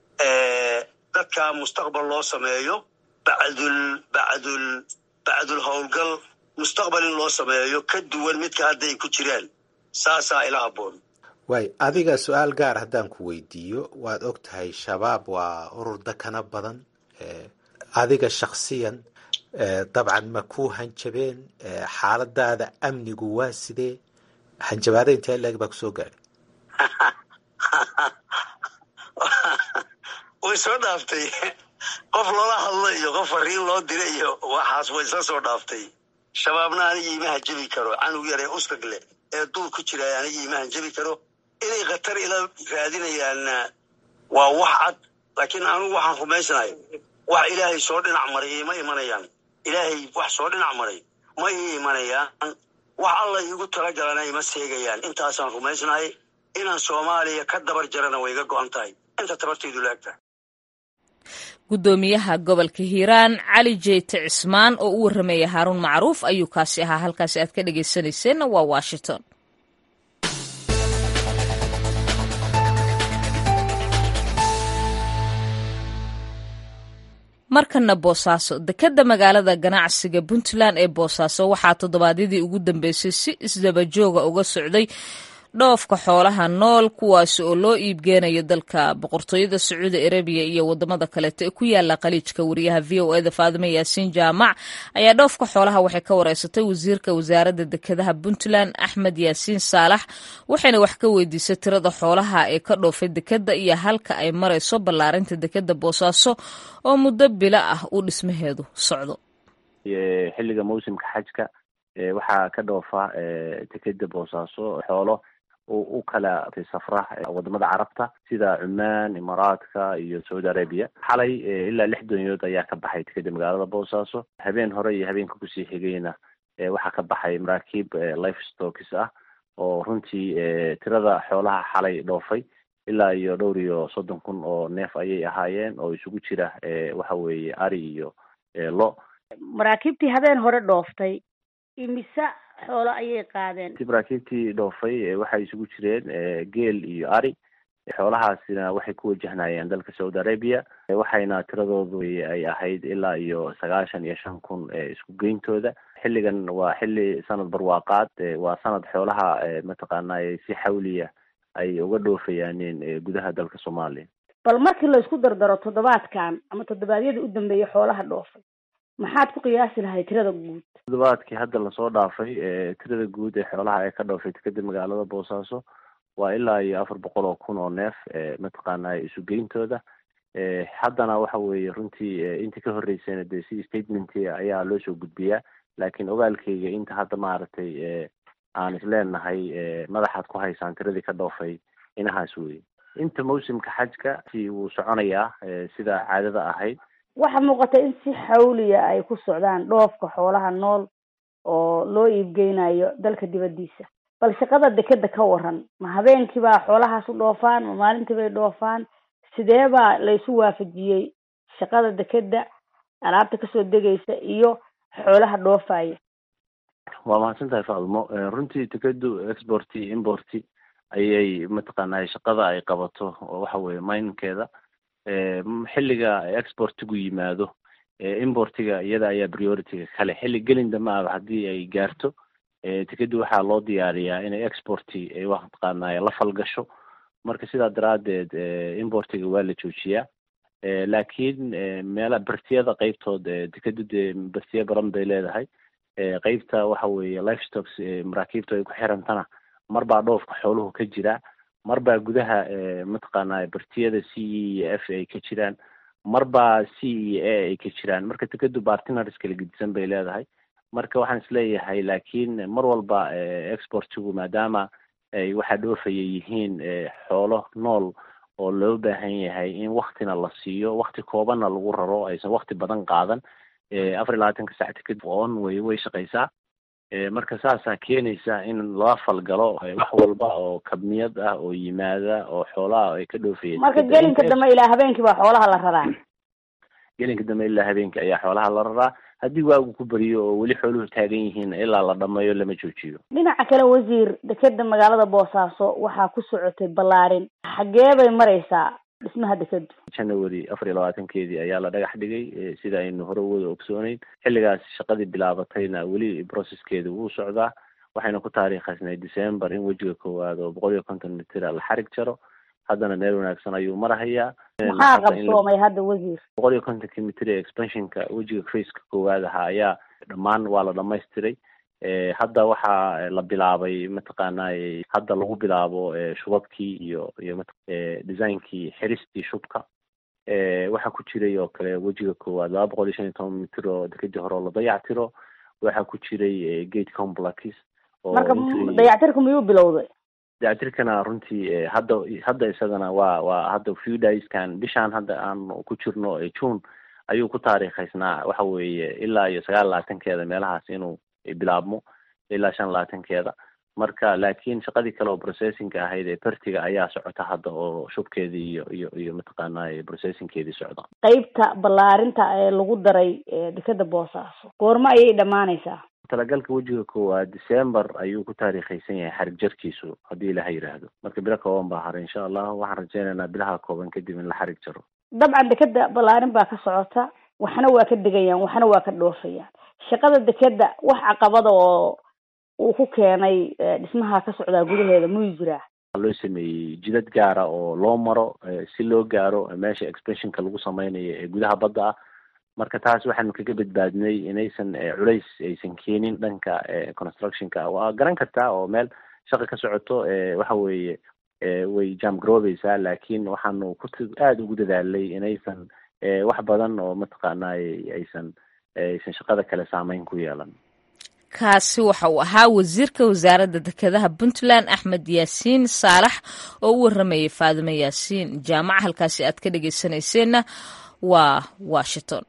dadka mustaqbal loo sameeyo bacdul bacdul bacdul howlgal mustaqbal in loo sameeyo ka duwan midka hadda ay ku jiraan saasaa ila habboon waay adiga su-aal gaar haddaan ku weydiiyo waad og tahay shabaab waa urur dakana badan adiga shaksiyan dabcan ma ku hanjabeen xaaladaada amnigu waa sidee hanjabaada intee leeg baa kusoo gaadhay way soo dhaaftay qof loola hadlo iyo qof fariin loo dira iyo waxaas way isla soo dhaaftay shabaabna anigii ima hanjabi karo canug yar ee ustag leh ee duur ku jira anigii ima hanjabi karo inay khatar ila raadinayaanna waa wax cad laakiin anugu waxaan rumaysnahay wax ilaahay soo dhinac maray ima imanayaan ilaahay wax soo dhinac maray ma ii imanayaan wax alla iigu talagalana ima seegayaan intaasaan rumaysnahay inaan soomaaliya ka dabar jarana way iga go-an tahay inta tabartaydu laagtahay guddoomiyaha gobolka hiiraan cali jeyte cismaan oo u warramaya haaruun macruuf ayuu kaasi ahaa halkaasi aad ka dhegaysanayseena waa washington markana boosaaso dekedda magaalada ganacsiga puntland ee boosaaso waxaa toddobaadyadii ugu dambeysay si isdabajooga uga socday dhoofka xoolaha nool kuwaasi oo loo iibgeenayo dalka boqortooyada sacuudi arabiya iyo wadamada kaleeto ee ku yaala khaliijka wariyaha v o eda faadime yaasiin jaamac ayaa dhoofka xoolaha waxay ka wareysatay wasiirka wasaaradda dekedaha puntland axmed yaasiin saalax waxayna wax ka weydiisay tirada xoolaha ee ka dhoofay dekedda iyo halka ay marayso ballaarinta dekedda boosaaso oo muddo bilo ah uu dhismaheedu socdo xilliga mawsimka xajka waxaa ka dhoofa dekeda boosaaso xoolo u kala safra wadamada carabta sida cumaan imaaraadka iyo saudi arabia xalay ilaa lix doonyood ayaa ka baxay dekeda magaalada boosaaso habeen hore iyo habeenka kusii xigayna waxaa ka baxay maraakiib life stokis ah oo runtii tirada xoolaha xalay dhoofay ilaa iyo dhowr iyo soddon kun oo neef ayay ahaayeen oo isugu jira waxa weeye ari iyo lo maraakiibtii habeen hore dhooftay imise xoolo ayay qaadeen maraakiibtii dhoofay waxay isugu jireen geel iyo ari xoolahaasina waxay ku wajahnayeen dalka saudi arabia waxayna tiradoodu ay ahayd ilaa iyo sagaashan iyo shan kun isku geyntooda xilligan waa xilli sanad barwaaqaad waa sanad xoolaha mataqaanay si xawliya ay uga dhoofayaaneen gudaha dalka soomaaliya bal markii la isku dardaro toddobaadkan ama toddobaadyadii u dambeeyay xoolaha dhoofay maxaad ku qiyaasi lahay tirada guud toddobaadkii hadda lasoo dhaafay tirada guud ee xoolaha ee ka dhoofay dekeda magaalada boosaaso waa ilaa iyo afar boqol oo kun oo neef mataqaana isu geyntooda haddana waxa weeye runtii intii ka horreysayna dee si statement ayaa loo soo gudbiyaa laakiin ogaalkeyga inta hadda maaragtay aan isleenahay madaxaad ku haysaan tiradii ka dhoofay inahaas weye inta mawsimka xajka si wuu soconayaa sida caadada ahayd waxaa muuqata in si xawliya ay ku socdaan dhoofka xoolaha nool oo loo iibgeynayo dalka dibadiisa bal shaqada dekeda ka waran ma habeenkii baa xoolahaas u dhoofaan ma maalintii bay dhoofaan sidee baa laysu waafajiyey shaqada dekeda alaabta kasoo degaysa iyo xoolaha dhoofaya waa mahadsan tahay faadumo runtii dekedu exporti importi ayay mataqaanay shaqada ay qabato waxa weye minkeeda xilliga exportigu yimaado importiga iyada ayaa priorityga kale xilli gelin dama aba haddii ay gaarto tikedi waxaa loo diyaariyaa inay exporti mataqaanay la falgasho marka sidaa daraadeed importiga waa la joojiyaa laakiin meela bertiyada qeybtood dekedu dee bertiya badan bay leedahay qeybta waxa weeye life stocks maraakiibta ay ku xirantana mar baa dhoofka xooluhu ka jira mar baa gudaha mataqaanay bertiyada c e iyo f ay ka jiraan mar baa c iyo a ay ka jiraan marka dekedu bartinars kala gedisan bay leedahay marka waxaan isleeyahay laakiin mar walba exportigu maadaama ay waxaa dhoofaya yihiin xoolo nool oo loo baahan yahay in waktina la siiyo wakti koobanna lagu raro aysan wakti badan qaadan afar iyo labaatanka sac tiked on way way shaqaysaa marka saasaa keenaysa in lala falgalo wax walba oo kabniyad ah oo yimaada oo xoolaha ay ka dhoofayeen marka gelinka dambe ilaa habeenkii baa xoolaha la raraa gelinka dambe ilaa habeenkii ayaa xoolaha la raraa haddii waagu ku beriyo oo weli xooluhu taagan yihiin ilaa la dhameeyo lama joojiyo dhinaca kale wasiir dekeda magaalada boosaaso waxaa ku socotay ballaarin xagee bay maraysaa dhismaha dekedu january afar iyo labaatankeedii ayaa la dhagax dhigay sida aynu hore wada ogsooneyn xilligaas shaqadii bilaabatayna weli processkeeda wuu socdaa waxayna ku taariikhaysnay december in wejiga koowaad oo boqol iyo konton mitira la xarig jaro haddana meel wanaagsan ayuu marahayaa maxaa qabsoomay hadda wasiir boqol iyo kontonki mitir ee expansionka wejiga faceka koowaad ahaa ayaa dhammaan waa la dhamaystiray hadda waxaa la bilaabay mataqaanay hadda lagu bilaabo shubabkii iyo iyo designkii xiristii shubka waxaa ku jiray oo kale wejiga koowaad laba boqol iyo shan iyo toban mitir oo dekadii hore oo la dayactiro waxaa ku jiray gate complex marka dayactirka miyuu bilowday dayactirkana runtii hadda hadda isagana waa waa hadda few dayskan bishaan hadda aan ku jirno june ayuu ku taariikhaysnaa waxa weeye ilaa iyo sagaal labaatankeeda meelahaas inuu bilaabmo ilaa shan labaatankeeda marka laakiin shaqadii kale oo processinga ahayd ee bertiga ayaa socota hadda oo shubkeedii iyo iyo iyo mataqaanay processingkeedii socda qeybta ballaarinta ee lagu daray dekeda boosaaso goormo ayay dhammaanaysaa talagalka wejiga koowaad december ayuu ku taariikhaysan yahay xarig jarkiisu haddii ilaha yidhaahdo marka bilo kooban baa haray insha allah waxaan rajeynaynaa bilaha kooban kadib in la xarig jaro dabcan dekeda ballaarin baa ka socota waxna waa ka degayaan waxna waa ka dhoofayaan shaqada dekeda wax caqabada oo uu ku keenay dhismaha ka socdaa gudaheeda muu jiraa loo sameeyey jidad gaara oo loo maro si loo gaaro meesha expansionka lagu sameynayo ee gudaha badda ah marka taas waxaanu kaga badbaadinay inaysan culays aysan keenin dhanka constructionka waa garan kartaa oo meel shaqa ka socoto waxa weeye way jam garoobeysaa laakiin waxaanu ku aada ugu dadaalay inaysan wax badan oo mataqaanay aysan aysan shaqada kale saameyn ku yeelan kaasi waxa uu ahaa wasiirka wasaaradda dekedaha puntland axmed yaasiin saalax oo u waramayay faadimo yaasiin jaamaca halkaasi aad ka dhegeysanayseena waa washington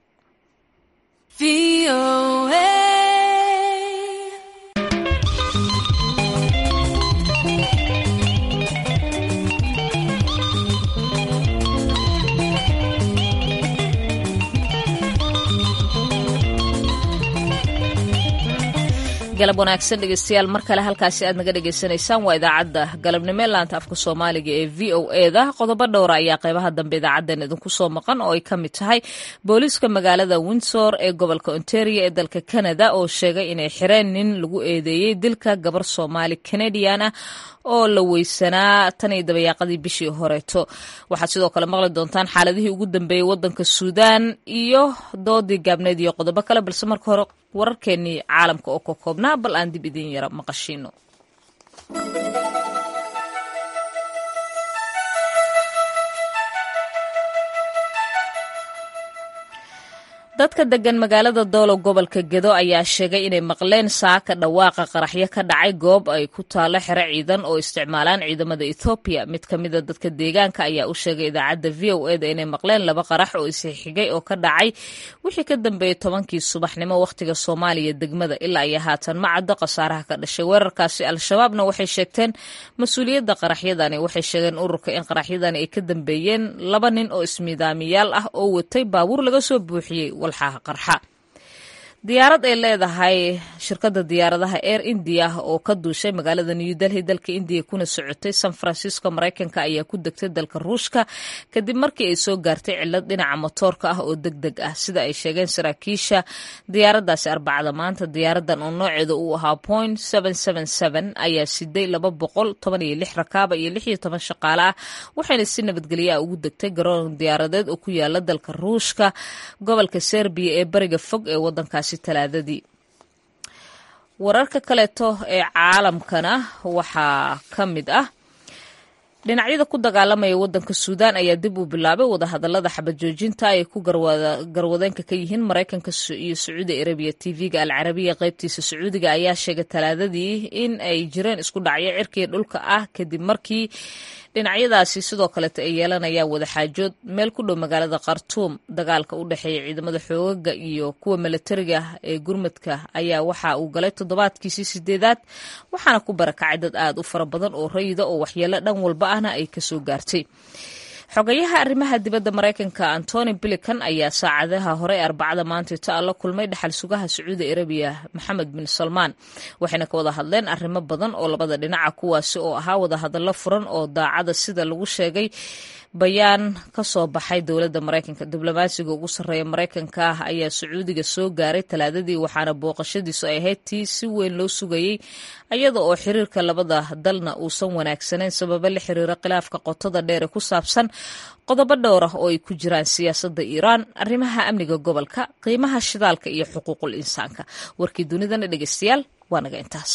galab wanaagsan dhegeystayaal mar kale halkaasi aad naga dhegeysanaysaan waa idaacadda galabnimo laanta afka soomaaliga ee v o e da qodobo dhowra ayaa qeybaha dambe idaacaddeen idinku soo maqan oo ay ka mid tahay booliiska magaalada windsor ee gobolka ontario ee dalka canada oo sheegay inay xireen nin lagu eedeeyey dilka gabar soomaali canadian ah oo la weysanaa tan iyo dabayaaqadii bishii horeeto waxaad sidoo kale maqli doontaan xaaladihii ugu dambeeyey wadanka suudaan iyo doodii gaabneed iyo qodobo kale balse marka hore wararkeenii caalamka oo ka koobnaa bal aan dib idin yara maqashiino dadka degan magaalada doolow gobolka gedo ayaa sheegay inay maqleen saaka dhawaaqa qaraxyo ka dhacay goob ay ku taalo xero ciidan oo isticmaalaan ciidamada ethoobiya mid ka mida dadka deegaanka ayaa u sheegay idaacadda v o eda inay maqleen laba qarax oo isxigay oo ka dhacay wixii ka dambeeyey tobankii subaxnimo wakhtiga soomaaliya degmada ilaa iyo haatan ma caddo khasaaraha ka dhashay weerarkaasi al-shabaabna waxay sheegteen mas-uuliyadda qaraxyadani waxay sheegeen ururka in qaraxyadani ay ka dambeeyeen laba nin oo ismidaamiyaal ah oo watay baabuur laga soo buuxiyey walxaha qarxa diyaarad ay leedahay shirkadda diyaaradaha air india oo ka duushay magaalada new delhi dalka indiya kuna socotay san francisco maraykanka ayaa ku degtay dalka ruushka kadib markii ay soo gaartay cilad dhinaca motoorka ah oo deg deg ah sida ay sheegeen saraakiisha diyaaraddaasi arbacada maanta diyaaradan oo nooceeda uu ahaa point ayaa siday laba boqol toban iyo lix rakaaba iyo lix iyo toban shaqaale ah waxayna si nabadgelya ugu degtay garoon diyaaradeed oo ku yaala dalka ruushka gobolka serbiya ee bariga fog ee wadankaasi talaadadii wararka kaleeto ee caalamkana waxaa ka mid ah dhinacyada ku dagaalamaya wadanka suudaan ayaa dib u bilaabay wadahadalada xabad joojinta ay ku garwadeenka ka yihiin maraykanka iyo sacuudi arabiya tv-ga alcarabiya qaybtiisa sacuudiga ayaa sheegay talaadadii in ay jireen isku dhacyo cirkiga dhulka ah kadib markii dhinacyadaasi sidoo kaleeto ay yeelanayaan wadaxaajood meel ku dhow magaalada khartuum dagaalka u dhexeeya ciidamada xoogaga iyo kuwa milatariga ee gurmadka ayaa waxa uu galay toddobaadkiisii sideedaad waxaana ku barakacay dad aad u fara badan oo rayida oo waxyeelo dhan walba ahna ay kasoo gaartay xogayaha arrimaha dibadda maraykanka antony bilican ayaa saacadaha hore ee arbacada maantayta la kulmay dhaxal sugaha sacuudi arabiya maxamed bin salmaan waxayna ka wada hadleen arrimo badan oo labada dhinaca kuwaasi oo ahaa wadahadallo furan oo daacada sida lagu sheegay bayaan ka soo baxay dowladda maraykanka diblomaasiga ugu sarreeya maraykanka ah ayaa sacuudiga soo gaaray talaadadii waxaana booqashadiisu ay ahayd tii si weyn loo sugayey iyada oo xiriirka labada dalna uusan wanaagsanayn sababo la xiriira khilaafka qotada dheer ee ku saabsan qodobo dhowr ah oo ay ku jiraan siyaasadda iiraan arrimaha amniga gobolka qiimaha shidaalka iyo xuquuqul insaanka warkii dunidana dhegeystayaal waa naga intaas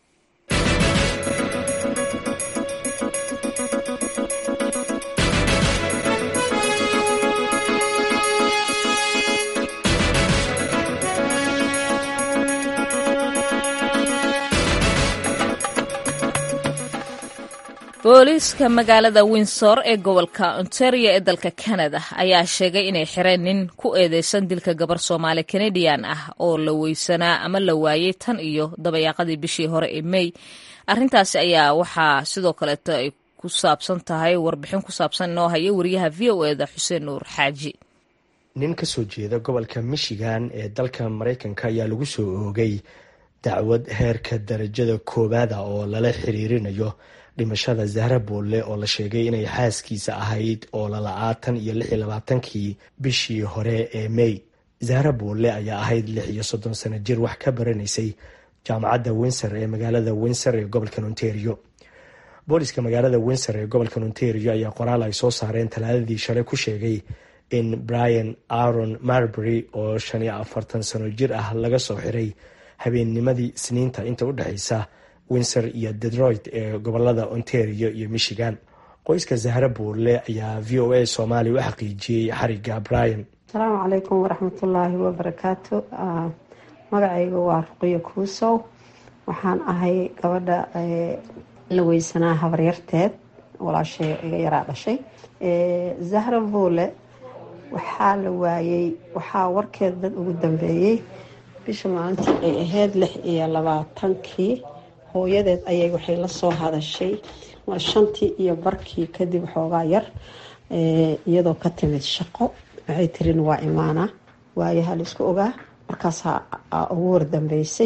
booliiska magaalada windsor ee gobolka ontario ee dalka canada ayaa sheegay inay xireen nin ku eedeysan dilka gabar soomaali canadian ah oo la weysanaa ama la waayey tan iyo dabayaaqadii bishii hore ee may arintaasi ayaa waxaa sidoo kaleeto ay ku saabsan tahay warbixin ku saabsan inoo haya wariyaha v o eda xuseen nuur xaaji nin ka soo jeeda gobolka michigan ee dalka maraykanka ayaa lagu soo oogay dacwad heerka darajada koowaada oo lala xiriirinayo dhimashada zahra boolle oo la sheegay inay xaaskiisa ahayd oo lala-aatan iyo lix iyo labaatankii bishii hore ee may zahra boolle ayaa ahayd lix iyo soddon sano jir wax ka baranaysay jaamacadda windsor ee magaalada windsor ee gobolka ontario booliska magaalada windsor ee gobolka ontario ayaa qoraal ay soo saareen talaadadii shalay ku sheegay in brian aron marbury oo shan iyo afartan sano jir ah laga soo xiray habeennimadii isniinta inta u dhexeysa windsor iyo detroit ee gobolada ontario iyo michigan qoyska zahra buurle ayaa v o a soomaaliya u xaqiijiyey xariga brian asalaamu calaykum waraxmatullaahi wabarakaatu magacayga waa ruqiyo kuusow waxaan ahay gabadha la weysanaa habaryarteed walaashay iga yaraa dhashay zahra buule waxaa la waayey waxaa warkeed dad ugu dambeeyey bisha maalintii ay ahayd lix iyo labaatankii hooyadeed ayay waxay la soo hadashay waa shantii iyo barkii kadib xoogaa yar iyadoo ka timid shaqo waxay tirin waa imaana waayaha laisku ogaa markaasaa ugu wardambeysay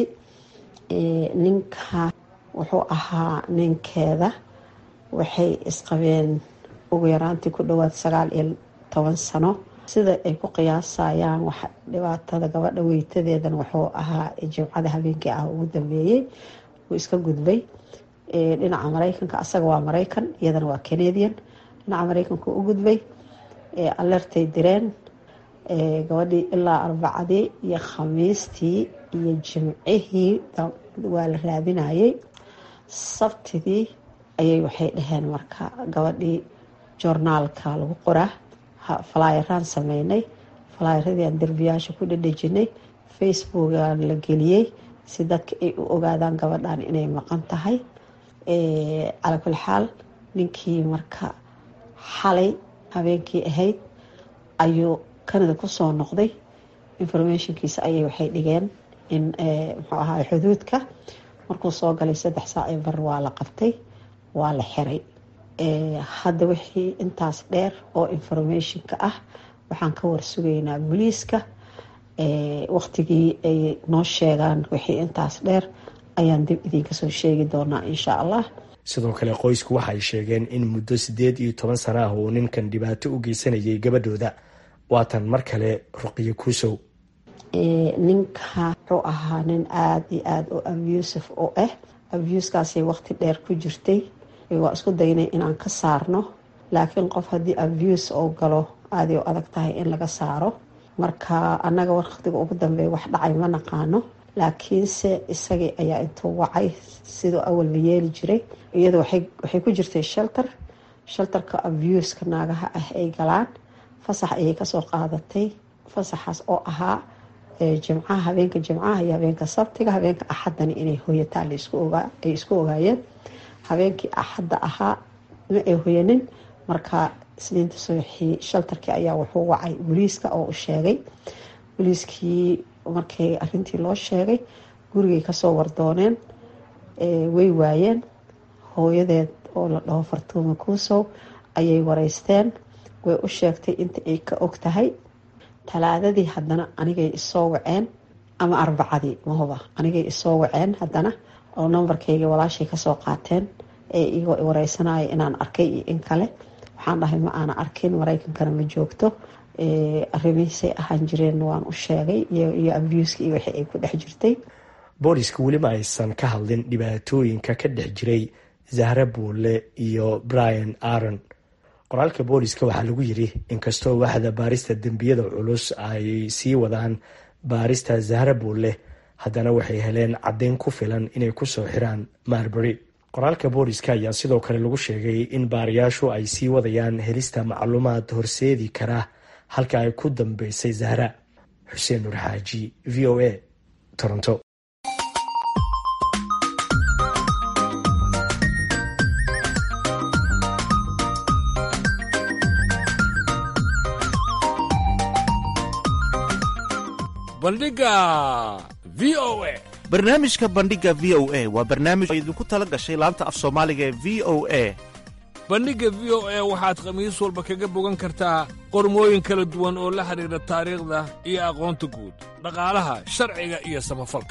ninka wuxuu ahaa ninkeeda waxay isqabeen ugu yaraantii ku dhawaad sagaal iyo toban sano sida ay ku qiyaasayaan wax dhibaatada gabadha weytadeedan wuxuu ahaa jimcada habeenkii ah ugu dambeeyey wuu iska gudbay dhinaca mareykanka asaga waa mareykan iyadana waa canadian dhinaca mareykanka u gudbay alertay direen gabadhii ilaa arbacadii iyo khamiistii iyo jimcihii waa la raadinayay sabtidii ayay waxay dhaheen marka gabadhii joornaalka lagu qoraa falaayaraan sameynay falaayaradii derbiyaasha ku dhadhejinay facebookaan la geliyey si dadka ay u ogaadaan gabadhan inay maqan tahay calaa kuli xaal ninkii marka xalay habeenkii ahayd ayuu canada kusoo noqday informationkiisa ayay waxay dhigeen in muxuu ahaa xuduudka markuu soo galay saddex saac ee bar waa la qabtay waa la xiray hadda wixii intaas dheer oo informationka ah waxaan ka warsugaynaa booliiska waqtigii ay noo sheegaan wixii intaas dheer ayaan dib idinka soo sheegi doonaa insha allah sidoo kale qoysku waxay sheegeen in muddo siddeed iyo toban sana ah uu ninkan dhibaato u geysanayay gabadhooda waatan mar kale ruqiyo kuusow ninka wuxuu ahaa nin aada iyo aada u abuusif u ah abuuskaasay waqti dheer ku jirtay waa isku daynay inaan ka saarno laakiin qof haddii abuse oo galo aaday u adag tahay in laga saaro marka annaga waqtiga ugu dambeeya wax dhacay ma naqaano laakiinse isagii ayaa intuu wacay siduu awal la yeeli jiray iyadu waxay ku jirtay shelter shelterka abuuska naagaha ah ay galaan fasax ayay kasoo qaadatay fasaxaas oo ahaa jimcaha habeenka jimcaha iyo habeenka sabtiga habeenka axadani inay hoyataa ay isku ogaayeen habeenkii axadda ahaa ma ay hoyanin marka isniinta subaxii shaltarkii ayaa wuxuu wacay booliiska oo u sheegay booliiskii markii arintii loo sheegay gurigay kasoo wardooneen way waayeen hooyadeed oo la dhaho fartuuma kuusow ayay wareysteen way u sheegtay inta ay ka og tahay talaadadii haddana anigay isoo waceen ama arbacadii mahuba anigay isoo waceen haddana oo nambarkayga walaashay kasoo qaateen ee igoo wareysanaya inaan arkay iyo in kale waxaan dhahay ma aana arkin maraykankana ma joogto arrimihiisay ahaan jireen waan u sheegay iyo abuuska iyo wixii ay ku dhex jirtay booliska welima aysan ka hadlin dhibaatooyinka ka dhex jiray zahra buule iyo brian aron qoraalka booliska waxaa lagu yiri inkastoo waaxda baarista dembiyada culus ay sii wadaan baarista zahra buule haddana waxay heleen caddeyn ku filan inay kusoo xiraan marbury qoraalka booliska ayaa sidoo kale lagu sheegay in baarayaashu ay sii wadayaan helista macluumaad horseedi kara halka ay ku dambeysay zahra xuseen nur xaaji v o a toronto bandhiga v o a barnaamijka bandhiga v o a waa barnaamij oo idinku tala gashay laanta af soomaaliga ee v o a bandhigga v o a waxaad khamiis walba kaga bogan kartaa qormooyin kala duwan oo la xidhiidha taariikhda iyo aqoonta guud dhaqaalaha sharciga iyo samafalka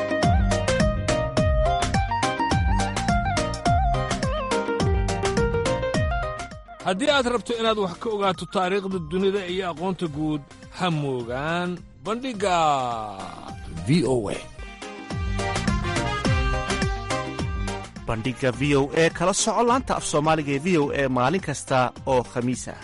haddii aad rabto inaad wax ka ogaato taariikhda dunida iyo aqoonta guud ha moogaan bandhigga v o a bandhiga v o e kala soco laanta af soomaaliga ee v o e maalin kasta oo khamiis ah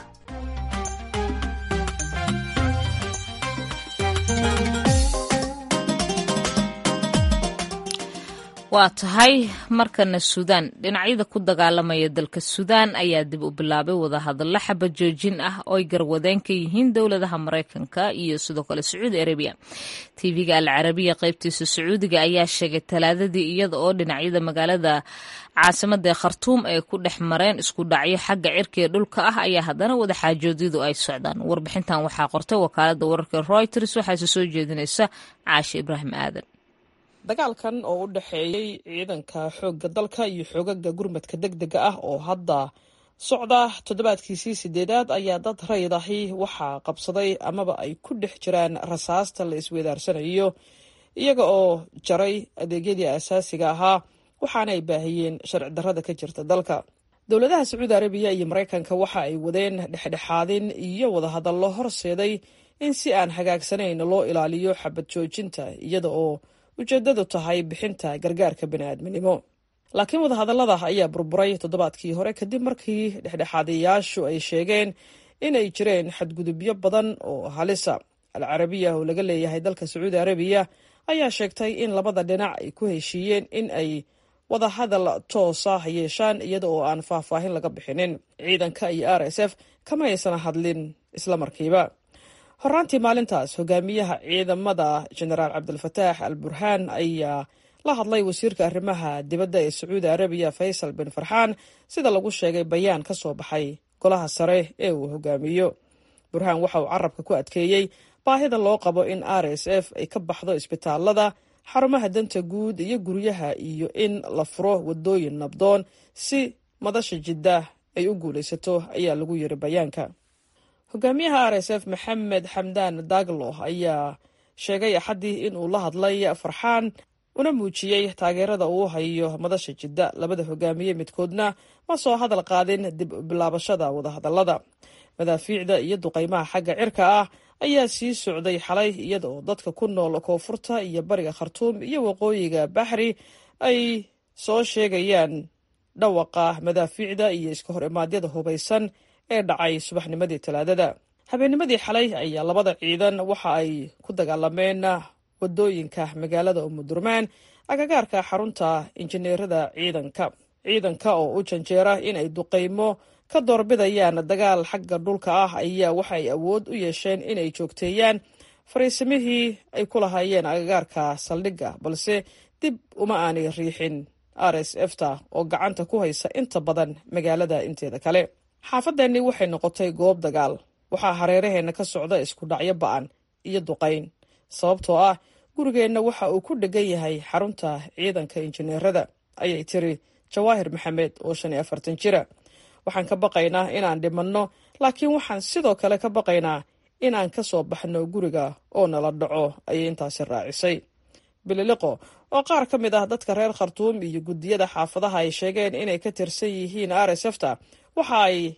waa tahay markana suudaan dhinacyada ku dagaalamaya dalka suudaan ayaa dib u bilaabay wadahadallo xaba joojin ah oo ay garwadeen ka yihiin dowladaha maraykanka iyo sidoo kale sacuudi arabiya tv-ga al carabiya qaybtiisa sacuudiga ayaa sheegay talaadadii iyada oo dhinacyada magaalada caasimada ee khartuum ay ku dhex mareen isku dhacyo xagga cirkiga dhulka ah ayaa haddana wadaxaajoodyadu ay socdaan warbixintan waxaa qortay wakaalada wararka reuters waxaase soo jeedinaysa caashe ibraahim aadan dagaalkan oo u dhexeeyey ciidanka xoogga dalka iyo xoogaga gurmadka deg dega ah oo hadda socda toddobaadkiisii sideedaad ayaa dad rayid ahi waxaa qabsaday amaba ay ku dhex jiraan rasaasta la isweydaarsanayo iyaga oo jaray adeegyadii asaasiga ahaa waxaana ay baahiyeen sharci darrada ka jirta dalka dowladaha sacuudi arabiya iyo maraykanka waxa ay wadeen dhexdhexaadin iyo wadahadallo horseeday in si aan hagaagsanayn loo ilaaliyo xabad joojinta iyada oo ujeedadu tahay bixinta gargaarka bani'aadminimo laakiin wadahadallada ayaa burburay toddobaadkii hore kadib markii dhexdhexaadayaashu ay sheegeen inay jireen xadgudubyo badan oo halisa al carabiya oo laga leeyahay dalka sacuudi arabiya ayaa sheegtay in labada dhinac ay ku heshiiyeen in ay wadahadal toosa yeeshaan iyada oo aan faahfaahin laga bixinin ciidanka iyo r s f kama aysan hadlin isla markiiba horaantii maalintaas hogaamiyaha ciidamada jenaraal cabdilfataax al burhaan ayaa la hadlay wasiirka arrimaha dibadda ee sacuudi arabiya faysal bin farxaan sida lagu sheegay bayaan ka soo baxay golaha sare ee uu hogaamiyo burhaan waxa uu carabka ku adkeeyey baahida loo qabo in r s f ay ka baxdo isbitaalada xarumaha danta guud iyo guryaha iyo in la furo wadooyin nabdoon si madasha jidda ay u guulaysato ayaa lagu yiri bayaanka hogaamiyaha r s f maxamed xamdaan daglo ayaa sheegay axaddii in uu la hadlay farxaan una muujiyey taageerada uu hayo madasha jidda labada hogaamiye midkoodna ma soo hadal qaadin dib bilaabashada wadahadallada madaafiicda iyo duqaymaha xagga cirka ah ayaa sii socday xalay iyada oo dadka ku nool koonfurta iyo bariga khartuum iyo waqooyiga baxri ay soo sheegayaan dhawaqa madaafiicda iyo iska hor imaadyada hubaysan ee dhacay subaxnimadii talaadada habeennimadii xalay ayaa labada ciidan waxa ay ku dagaalameen wadooyinka magaalada umudurmaan agagaarka xarunta injineerada ciidanka ciidanka oo u janjeera in ay duqaymo ka doorbidayaan dagaal xagga dhulka ah ayaa waxa ay awood u yeesheen inay joogteeyaan fariisimihii ay ku lahaayeen agagaarka saldhigga balse dib uma aanay riixin r s f ta oo gacanta ku haysa inta badan magaalada inteeda kale xaafadeenni waxay noqotay goob dagaal waxaa hareeraheenna ka socda isku dhacyo ba'an iyo duqayn sababtoo ah gurigeenna waxa uu ku dhegan yahay xarunta ciidanka injineerada ayay tiri jawaahir maxamed oo shan iyo afartan jira waxaan ka baqaynaa inaan dhimanno laakiin waxaan sidoo kale ka baqaynaa inaan ka soo baxno guriga oo nala dhaco ayay intaasi raacisay bililiqo oo qaar ka mid ah dadka reer khartuum iyo guddiyada xaafadaha ay sheegeen inay ka tirsan yihiin r s f ta waxa ay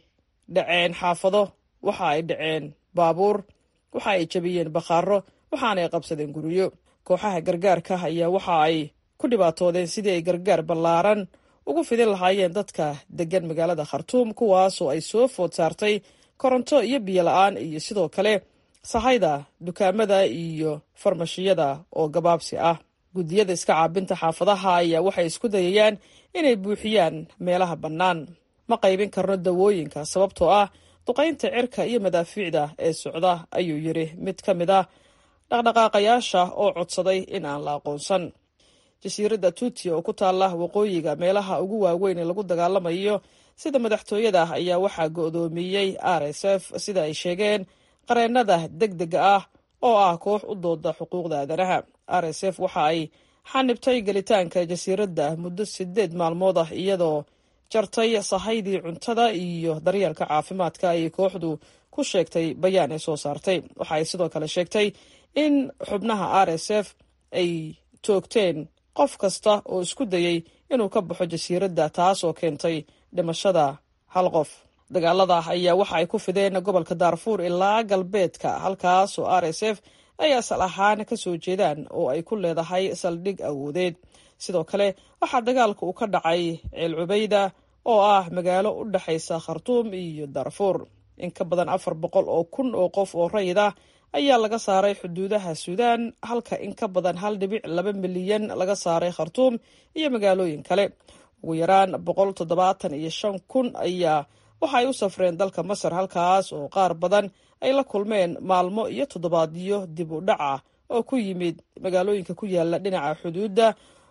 dhaceen xaafado waxa ay dhaceen baabuur waxa ay jabiyeen bakhaaro waxaana ay qabsadeen guryo kooxaha gargaarka ayaa waxa ay ku dhibaatoodeen sidii ay gargaar ballaaran ugu fidin lahaayeen dadka degan magaalada khartuum kuwaasoo ay soo food saartay koronto iyo biyo la-aan iyo sidoo kale sahayda dukaamada iyo farmashiyada oo gabaabsi ah guddiyada iska caabinta xaafadaha ayaa waxay isku dayayaan inay buuxiyaan meelaha bannaan ma qaybin karno dawooyinka sababtoo ah duqaynta cirka iyo madaafiicda ee socda ayuu yidhi mid ka mid ah dhaqdhaqaaqayaasha oo codsaday in aan la aqoonsan jasiiradda tuuti oo ku taalla waqooyiga meelaha ugu waaweyn ee lagu dagaalamayo sida madaxtooyada ayaa waxaa go'doomiyey r s f sida ay sheegeen qareennada deg dega ah oo ah koox u dooda xuquuqda aadanaha r s f waxa ay xanibtay gelitaanka jasiiradda muddo sideed maalmood ah iyadoo jartay sahaydii cuntada iyo daryeelka caafimaadka ayay kooxdu ku sheegtay bayaan ay soo saartay waxa ay sidoo kale sheegtay in xubnaha r s f ay toogteen qof kasta oo isku dayey inuu ka baxo jasiiradda taas oo keentay dhimashada hal qof dagaalada ayaa waxa ay ku fideen gobolka daarfuur ilaa galbeedka halkaas oo r s f ay asal ahaan ka soo jeedaan oo ay ku leedahay saldhig awoodeed sidoo kale waxaa dagaalka uu ka dhacay ceel cubayda oo ah magaalo u dhexaysa khartuum iyo daarfuur in ka badan afar boqol oo kun oo qof oo rayid ah ayaa laga saaray xuduudaha suudaan halka in ka badan hal dhibic laba milyan laga saaray khartuum iyo magaalooyin kale ugu yaraan boqol toddobaatan iyo shan kun ayaa waxa ay u safreen dalka masar halkaas oo qaar badan ay la kulmeen maalmo iyo toddobaadyo dib u dhac ah oo ku yimid magaalooyinka ku yaala dhinaca xuduudda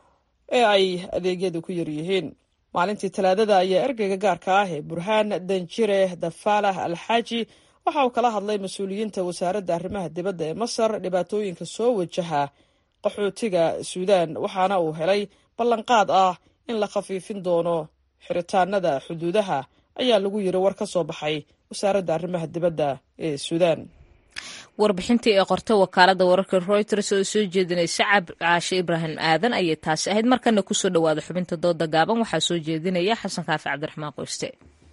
ee ay adeegyadu ku yaryihiin maalintii talaadada ayaa ergeyga gaarka ah ee burhaan danjire dafalah alxaaji waxa uu kala hadlay mas-uuliyiinta wasaaradda arrimaha dibadda ee masar dhibaatooyinka soo wajaha qaxootiga suudaan waxaana uu helay ballanqaad ah in la khafiifin doono xiritaanada xuduudaha ayaa lagu yiri war ka soo baxay wasaaradda arrimaha dibadda ee suudaan warbixintii ee qortay wakaalada wararka reuters oo soo jeedinaysa caashe ibraahim aadan ayay taasi ahayd markana kusoo dhawaada xubinta dooda gaaban waxaa soo jeedinaya xasan kaafi cabdiraxmaan qoyste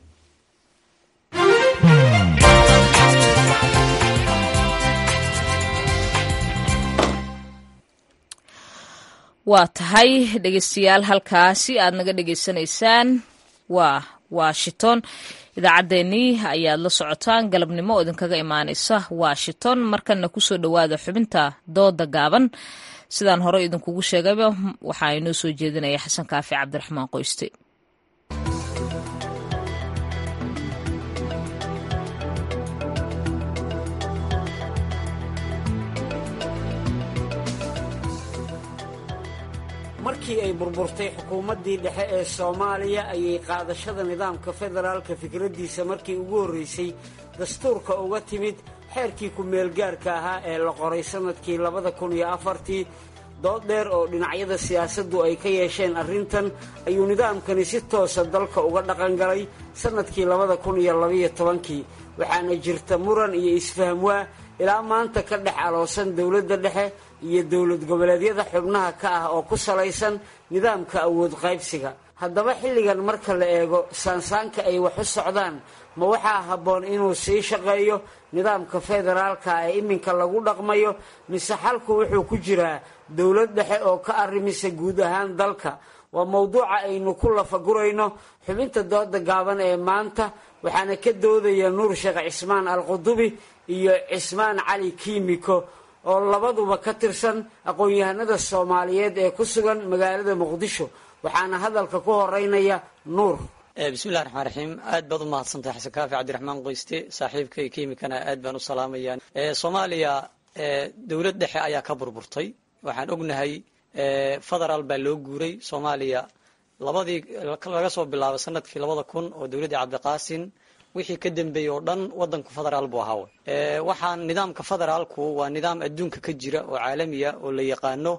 waa tahay dhegeystayaal halkaasi aad naga dhegeysanaysaan waa washington idaacaddeenii ayaad la socotaan galabnimo oo idinkaga imaanaysa washington markana kusoo dhowaada xubinta dooda gaaban sidaan hore idinkugu sheegayba waxaa inoo soo jeedinaya xasan kaafi cabdiraxmaan qoyste markii ay burburtay xukuumaddii dhexe ee soomaaliya ayay qaadashada nidaamka federaalka fikraddiisa markii ugu horraysay dastuurka uga timid xeerkii ku-meelgaarka ahaa ee la qoray sannadkii labada kun iyo afartii dood dheer oo dhinacyada siyaasaddu ay ka yeesheen arrintan ayuu nidaamkani si toosa dalka uga dhaqangalay sannadkii labada kun iyo labaiyo tobankii waxaana jirta muran iyo isfahmwaa ilaa maanta ka dhex aloosan dowladda dhexe iyo dowlad goboleedyada xubnaha ka ah oo ku salaysan nidaamka awood qaybsiga haddaba xilligan marka la eego saansaanka ay wax u socdaan ma waxaa habboon inuu sii shaqeeyo nidaamka federaalka ee iminka lagu dhaqmayo mise xalku wuxuu ku jiraa dowlad dhexe oo ka arrimisa guud ahaan dalka waa mowduuca aynu ku lafagurayno xubinta dooda gaaban ee maanta waxaana ka doodaya nuur sheekh cismaan alqudubi iyo cismaan cali kiimiko oo labaduba ka tirsan aqoon-yahanada soomaaliyeed ee ku sugan magaalada muqdisho waxaana hadalka ku horeynaya nuur bismillahi raxmaan raxiim aad baad u mahadsantahay xasan kaafi cabdiraxmaan qoyste saaxiibkay kiimikana aad baan u salaamaya soomaaliya dowlad dhexe ayaa ka burburtay waxaan ognahay federaal baa loo guuray soomaaliya labadii laga soo bilaabo sanadkii labada kun oo dowladdii cabdiqaasin wixii ka dambeeyey oo dhan wadanku federaal buu ahaa waxaan nidaamka federaalku waa nidaam adduunka ka jira oo caalamiya oo la yaqaano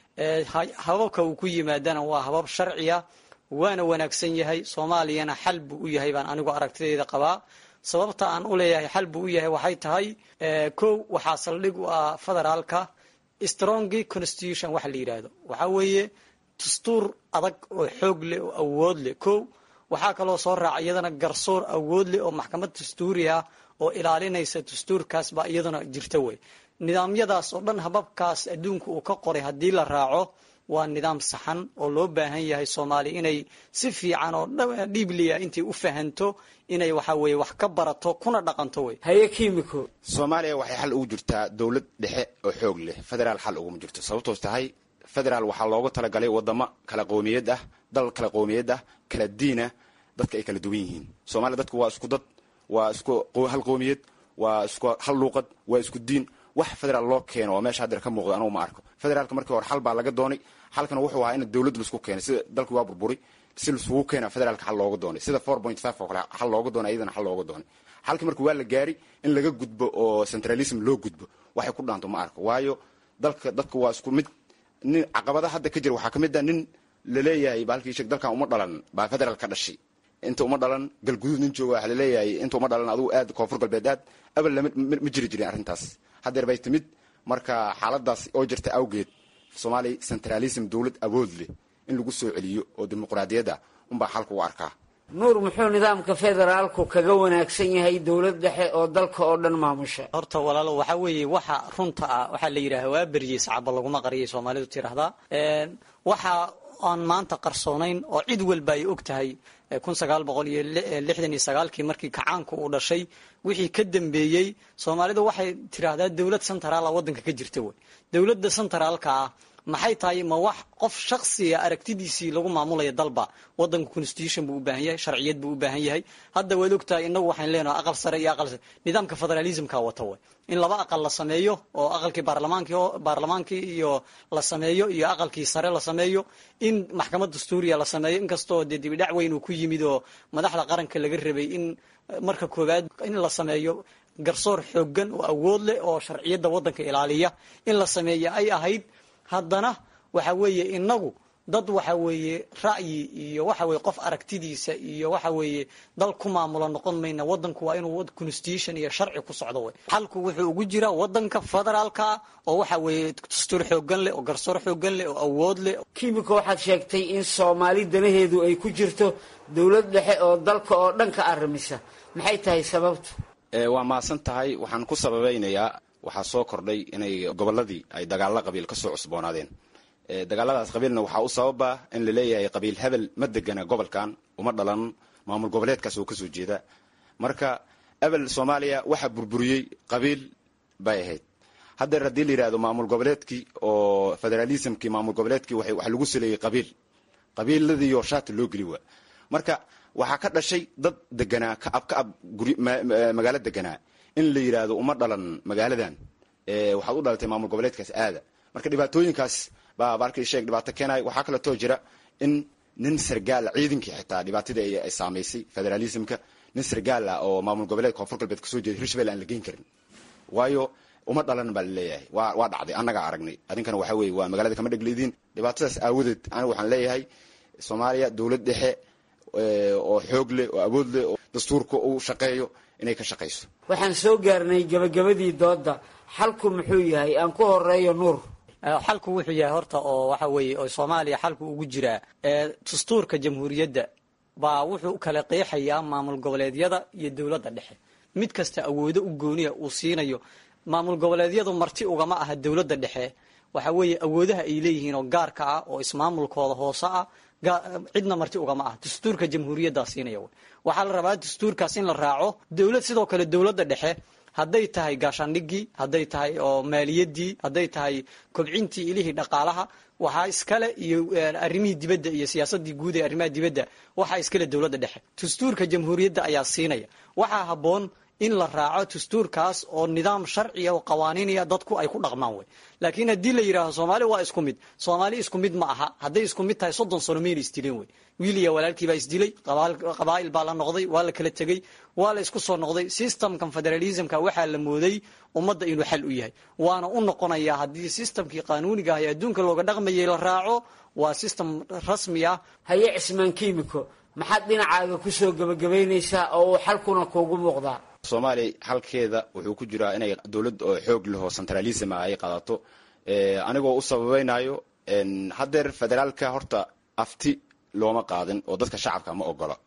hababka uu ku yimaadana waa habab sharciya waana wanaagsan yahay soomaaliyana xal buu u yahay baan anigu aragtidayda qabaa sababta aan u leeyahay xal buu u yahay waxay tahay kow waxaa saldhig u ah federaalka strongy constitution waxa la yidhaahdo waxaa weeye dastuur adag oo xoog leh oo awood leh kow waxaa kaloo soo raaca iyadana garsoor awood leh oo maxkamad dastuuri ah oo ilaalinaysa dastuurkaas baa iyaduna jirta wey nidaamyadaas oo dhan hababkaas adduunka uu ka qoray haddii la raaco waa nidaam saxan oo loo baahan yahay soomaaliya inay si fiican oo dhiibliya intay u fahanto inay waxa weye wax ka barato kuna dhaqanto wey haye kimiko soomaaliya waxay xal ugu jirtaa dowlad dhexe oo xoog leh federaal xal uguma jirto sababtoos tahay federaal waxaa loogu talagalay wadamo kala qowmiyad ah dal kala qowmiyad ah kala diinah dadka ay kala duwan yihiin soomaaliya dadku waa isku dad waa isku hal qowmiyad waa isku hal luuqad waa isku diin wax federaal loo keeno oo meesha hadeer ka muuqda anugu ma arko federaalka markii hore xal baa laga doonay xalkana wuxuu ahaa in dowlad laisku keenay sida dalki waa burburi si laisugu keena federaalka xal looga doonay sida four point five oo kale xal looga doonay iyadana xal looga doonay xalki marka waa la gaari in laga gudbo oo centralism loo gudbo waxay ku dhaanto ma arko waayo dalka dadka waa isku mid nin caqabada hadda ka jira waxaa ka mid ah nin laleeyahay baalkii sheeg dalkan uma dhalan baa federaal ka dhashay inta uma dhalan galguduud nin jooga waxa laleeyahay inta uma dhalan adugu aad koonfur galbeed aad abal lama ma jiri jirin arrintaas haddeer bay timid marka xaaladaas oo jirta awgeed soomaaliya centralism dowlad awood leh in lagu soo celiyo oo dimuqraadiyadda unbaa xalka u arkaa nuur muxuu nidaamka federaalku kaga wanaagsan yahay dowlad dhexe oo dalka oo dhan maamusha horta walaalo waxaa weeye waxa runta ah waxaa la yidhaha waa beryey sacaba laguma qariyay soomaalidu tiraahdaa waxa aan maanta qarsoonayn oo cid walba ay og tahay kun sagaal boqol iyo lixdan iyo sagaalkii markii kacaanku uu dhashay wixii ka dambeeyey soomaalidu waxay tiraahdaa dowlad centraala waddanka ka jirta wey dowladda centraalka ah maxay tahay ma wax qof shaksiga aragtidiisii lagu maamulaya dalba wadanka constitution buu u baahan yahay sharciyad buu u baahan yahay hadda waad ogtahay inagu waxaan leenahay aqal sare iyo aqal nidaamka federalismka wata way in laba aqal la sameeyo oo aqalkii baarlamaankii baarlamaankii iyo la sameeyo iyo aqalkii sare la sameeyo in maxkamad dastuuriya la sameeyo inkastoo dee dibidhac weyn uu ku yimid oo madaxda qaranka laga rabay in marka koowaad in la sameeyo garsoor xoogan oo awood leh oo sharciyadda waddanka ilaaliya in la sameeyo ay ahayd haddana waxa weeye inagu dad waxa weeye ra'yi iyo waxa weye qof aragtidiisa iyo waxa weeye dal ku maamulo noqon mayna wadanku waa inuu constitution iyo sharci ku socdo wey xalku wuxuu ugu jiraa wadanka federaalka oo waxa weeye dastuur xoogan leh oo garsoor xoogan leh oo awood leh kimika waxaad sheegtay in soomaali danaheedu ay ku jirto dowlad dhexe oo dalka oo dhan ka arrimisa maxay tahay sababtu waa mahadsan tahay waxaan ku sababaynayaa waxaa soo kordhay inay gobolladii ay dagaalla qabiil kasoo cusboonaadeen dagaaladaas qabiilna waxaa u sababa in la leeyahay qabiil hebel ma degana gobolkan uma dhalan maamul goboleedkaas oo kasoo jeeda marka ebel soomaaliya waxaa burburiyey qabiil bay ahayd haddeer haddii la yidhahdo maamul goboleedkii oo federalismkii maamul goboleedkii waxa lagu saleeyey qabiil qabiiladiioo shaati loo geli waa marka waxaa ka dhashay dad deganaa kaab kaab magaalo deganaa in la yidhaahdo uma dhalan magaaladan waxaad u dhalatay maamul goboleedkaas aada marka dhibaatooyinkaas baa barkii sheeg dhibaato keenay waxaa kaleetoo jira in nin sargaala ciidankii xitaa dhibaatadii ay saamaysay federalismka nin sargaal ah oo maamul goboleed koonfur galbeed kasoo jeeda hirshabelle aan la geyn karin waayo uma dhalan baa laleeyahay wa waa dhacday annagaa aragnay adinkana waxa weye waa magaalada kama dhegleediin dhibaatadaas aawadeed aniga waxaan leeyahay soomaaliya dowlad dhexe oo xoog leh oo awood leh oo dastuurka uu shaqeeyo inay ka shaqayso waxaan soo gaarnay gabagabadii doodda xalku muxuu yahay aan ku horeeyo nuur xalku wuxuu yahay horta oo waxa weeye oo soomaaliya xalku ugu jiraa dastuurka jamhuuriyadda baa wuxuu u kala qeexayaa maamul goboleedyada iyo dowladda dhexe mid kasta awoodo u gooniya uu siinayo maamul goboleedyadu marti ugama aha dowladda dhexe waxa weeye awoodaha ay leeyihiin oo gaarka ah oo ismaamulkooda hoose ah cidna marti ugama ah dastuurka jamhuuriyaddaa siinaya wy waxaa la rabaa dastuurkaas in la raaco dowlad sidoo kale dowladda dhexe hadday tahay gaashaandhigii hadday tahay oo maaliyadii hadday tahay kobcintii ilihii dhaqaalaha waxaa iskale iyo arrimihii dibadda iyo siyaasadii guud ee arrimaha dibadda waxaa iskale dowladda dhexe dastuurka jamhuuriyadda ayaa siinaya waxaa habboon in la raaco dastuurkaas oo nidaam sharciya oo qawaaniinaya dadku ay ku dhaqmaan wey laakiin haddii la yidhaaho soomaali waa isku mid soomaali isku mid ma aha hadday isku mid tahay soddon sano mayna isdileen wey wiil iyo walaalkii baa isdilay qabaa'il baa la noqday waa la kala tegey waa la isku soo noqday systemkan federalismka waxaa la mooday ummadda inuu xal u yahay waana u noqonayaa haddii systemkii qaanuuniga ah ee adduunka looga dhaqmayay la raaco waa system rasmi ah haye cismaan kiimiko maxaad dhinacaaga kusoo gebagabaynaysaa oo uu xalkuna kuugu muuqdaa soomaaliya xalkeeda wuxuu ku jiraa inay dowlad oo xoog leho centralism ah ay qaadato anigoo u sababaynayo haddeer federaalka horta afti looma qaadin oo dadka shacabka ma ogola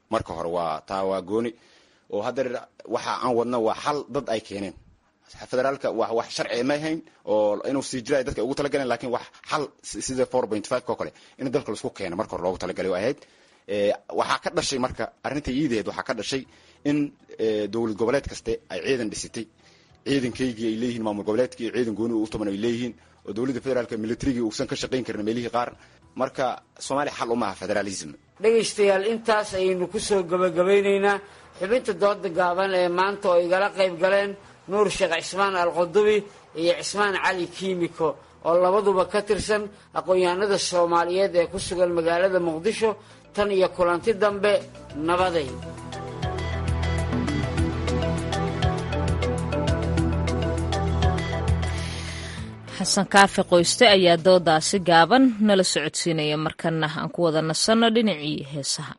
marka hore waa taa waa gooni oo haddeer waxa aan wadno waa xal dad ay keeneen federaalka wa wax sharci ma ahayn oo inuu sii jira ay dadka ugu talagaleen lakin wax xal sida four point five ko kale in dalka laisku keeno marka hore loogu talagalay ahayd waxaa ka dhashay marka arrinta iidaheed waxaa ka dhashay in dowlad goboleed kaste ay ciidan dhisitay ciidankaygii ay leeyihiin maamul goboleedkii iyo ciidan gooni u tuman ay leeyihiin oo dowladda federaalka militarigii uusan ka shaqayn karin meelihii qaar marka soomaaliya xal uma aha federalism dhegaystayaal intaas ayaynu kusoo gabagabaynaynaa xubinta dooda gaaban ee maanta oo igala qayb galeen nuur sheekh cismaan alqudubi iyo cismaan cali kiimiko oo labaduba ka tirsan aqoon-yahanada soomaaliyeed ee ku sugan magaalada muqdisho tan iyo kulanti dambe nabaday xasan kaafi qoyste ayaa doodaasi gaaban nala socodsiinaya markana aan ku wada nasanno dhinacii heesaha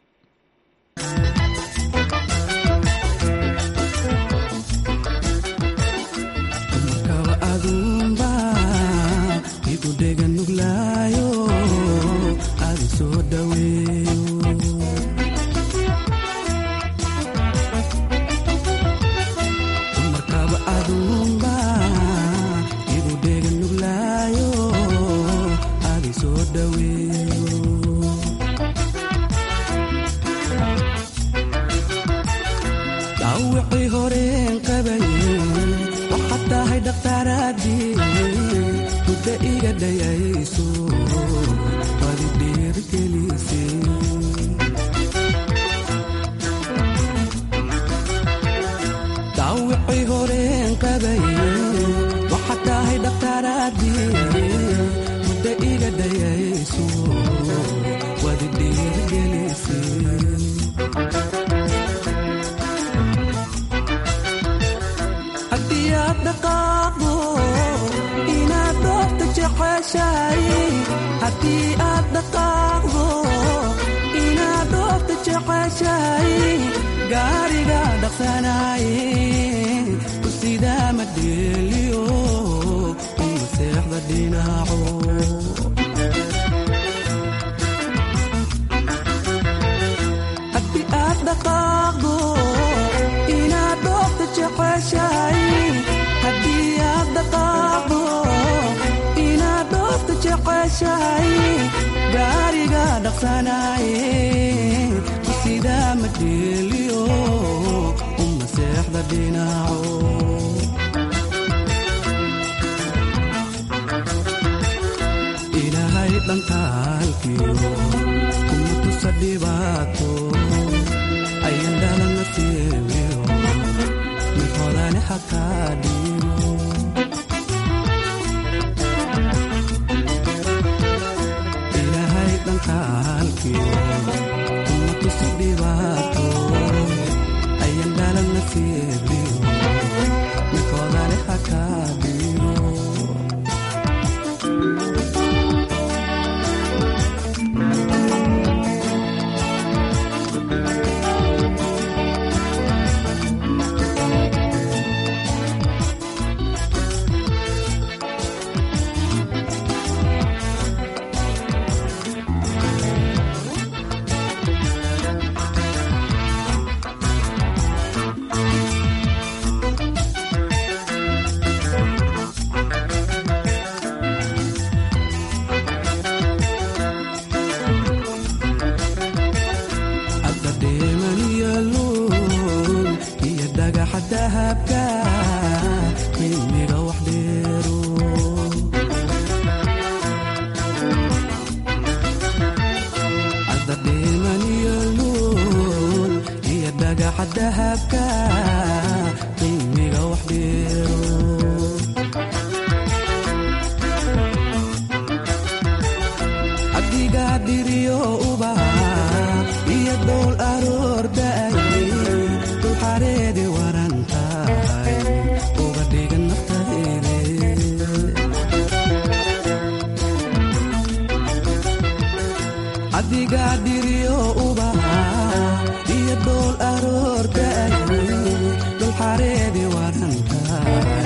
iyo dhool aroorda dulxareedi warantahay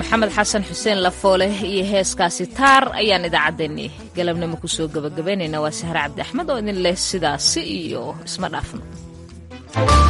maxamed xasan xuseen lafoole iyo heeskaasi taar ayaan idaacaddeenni galabnimo kusoo gabagabaynaynaa waa sahre cabdi axmed oo idin leh sidaasi iyo isma dhaafno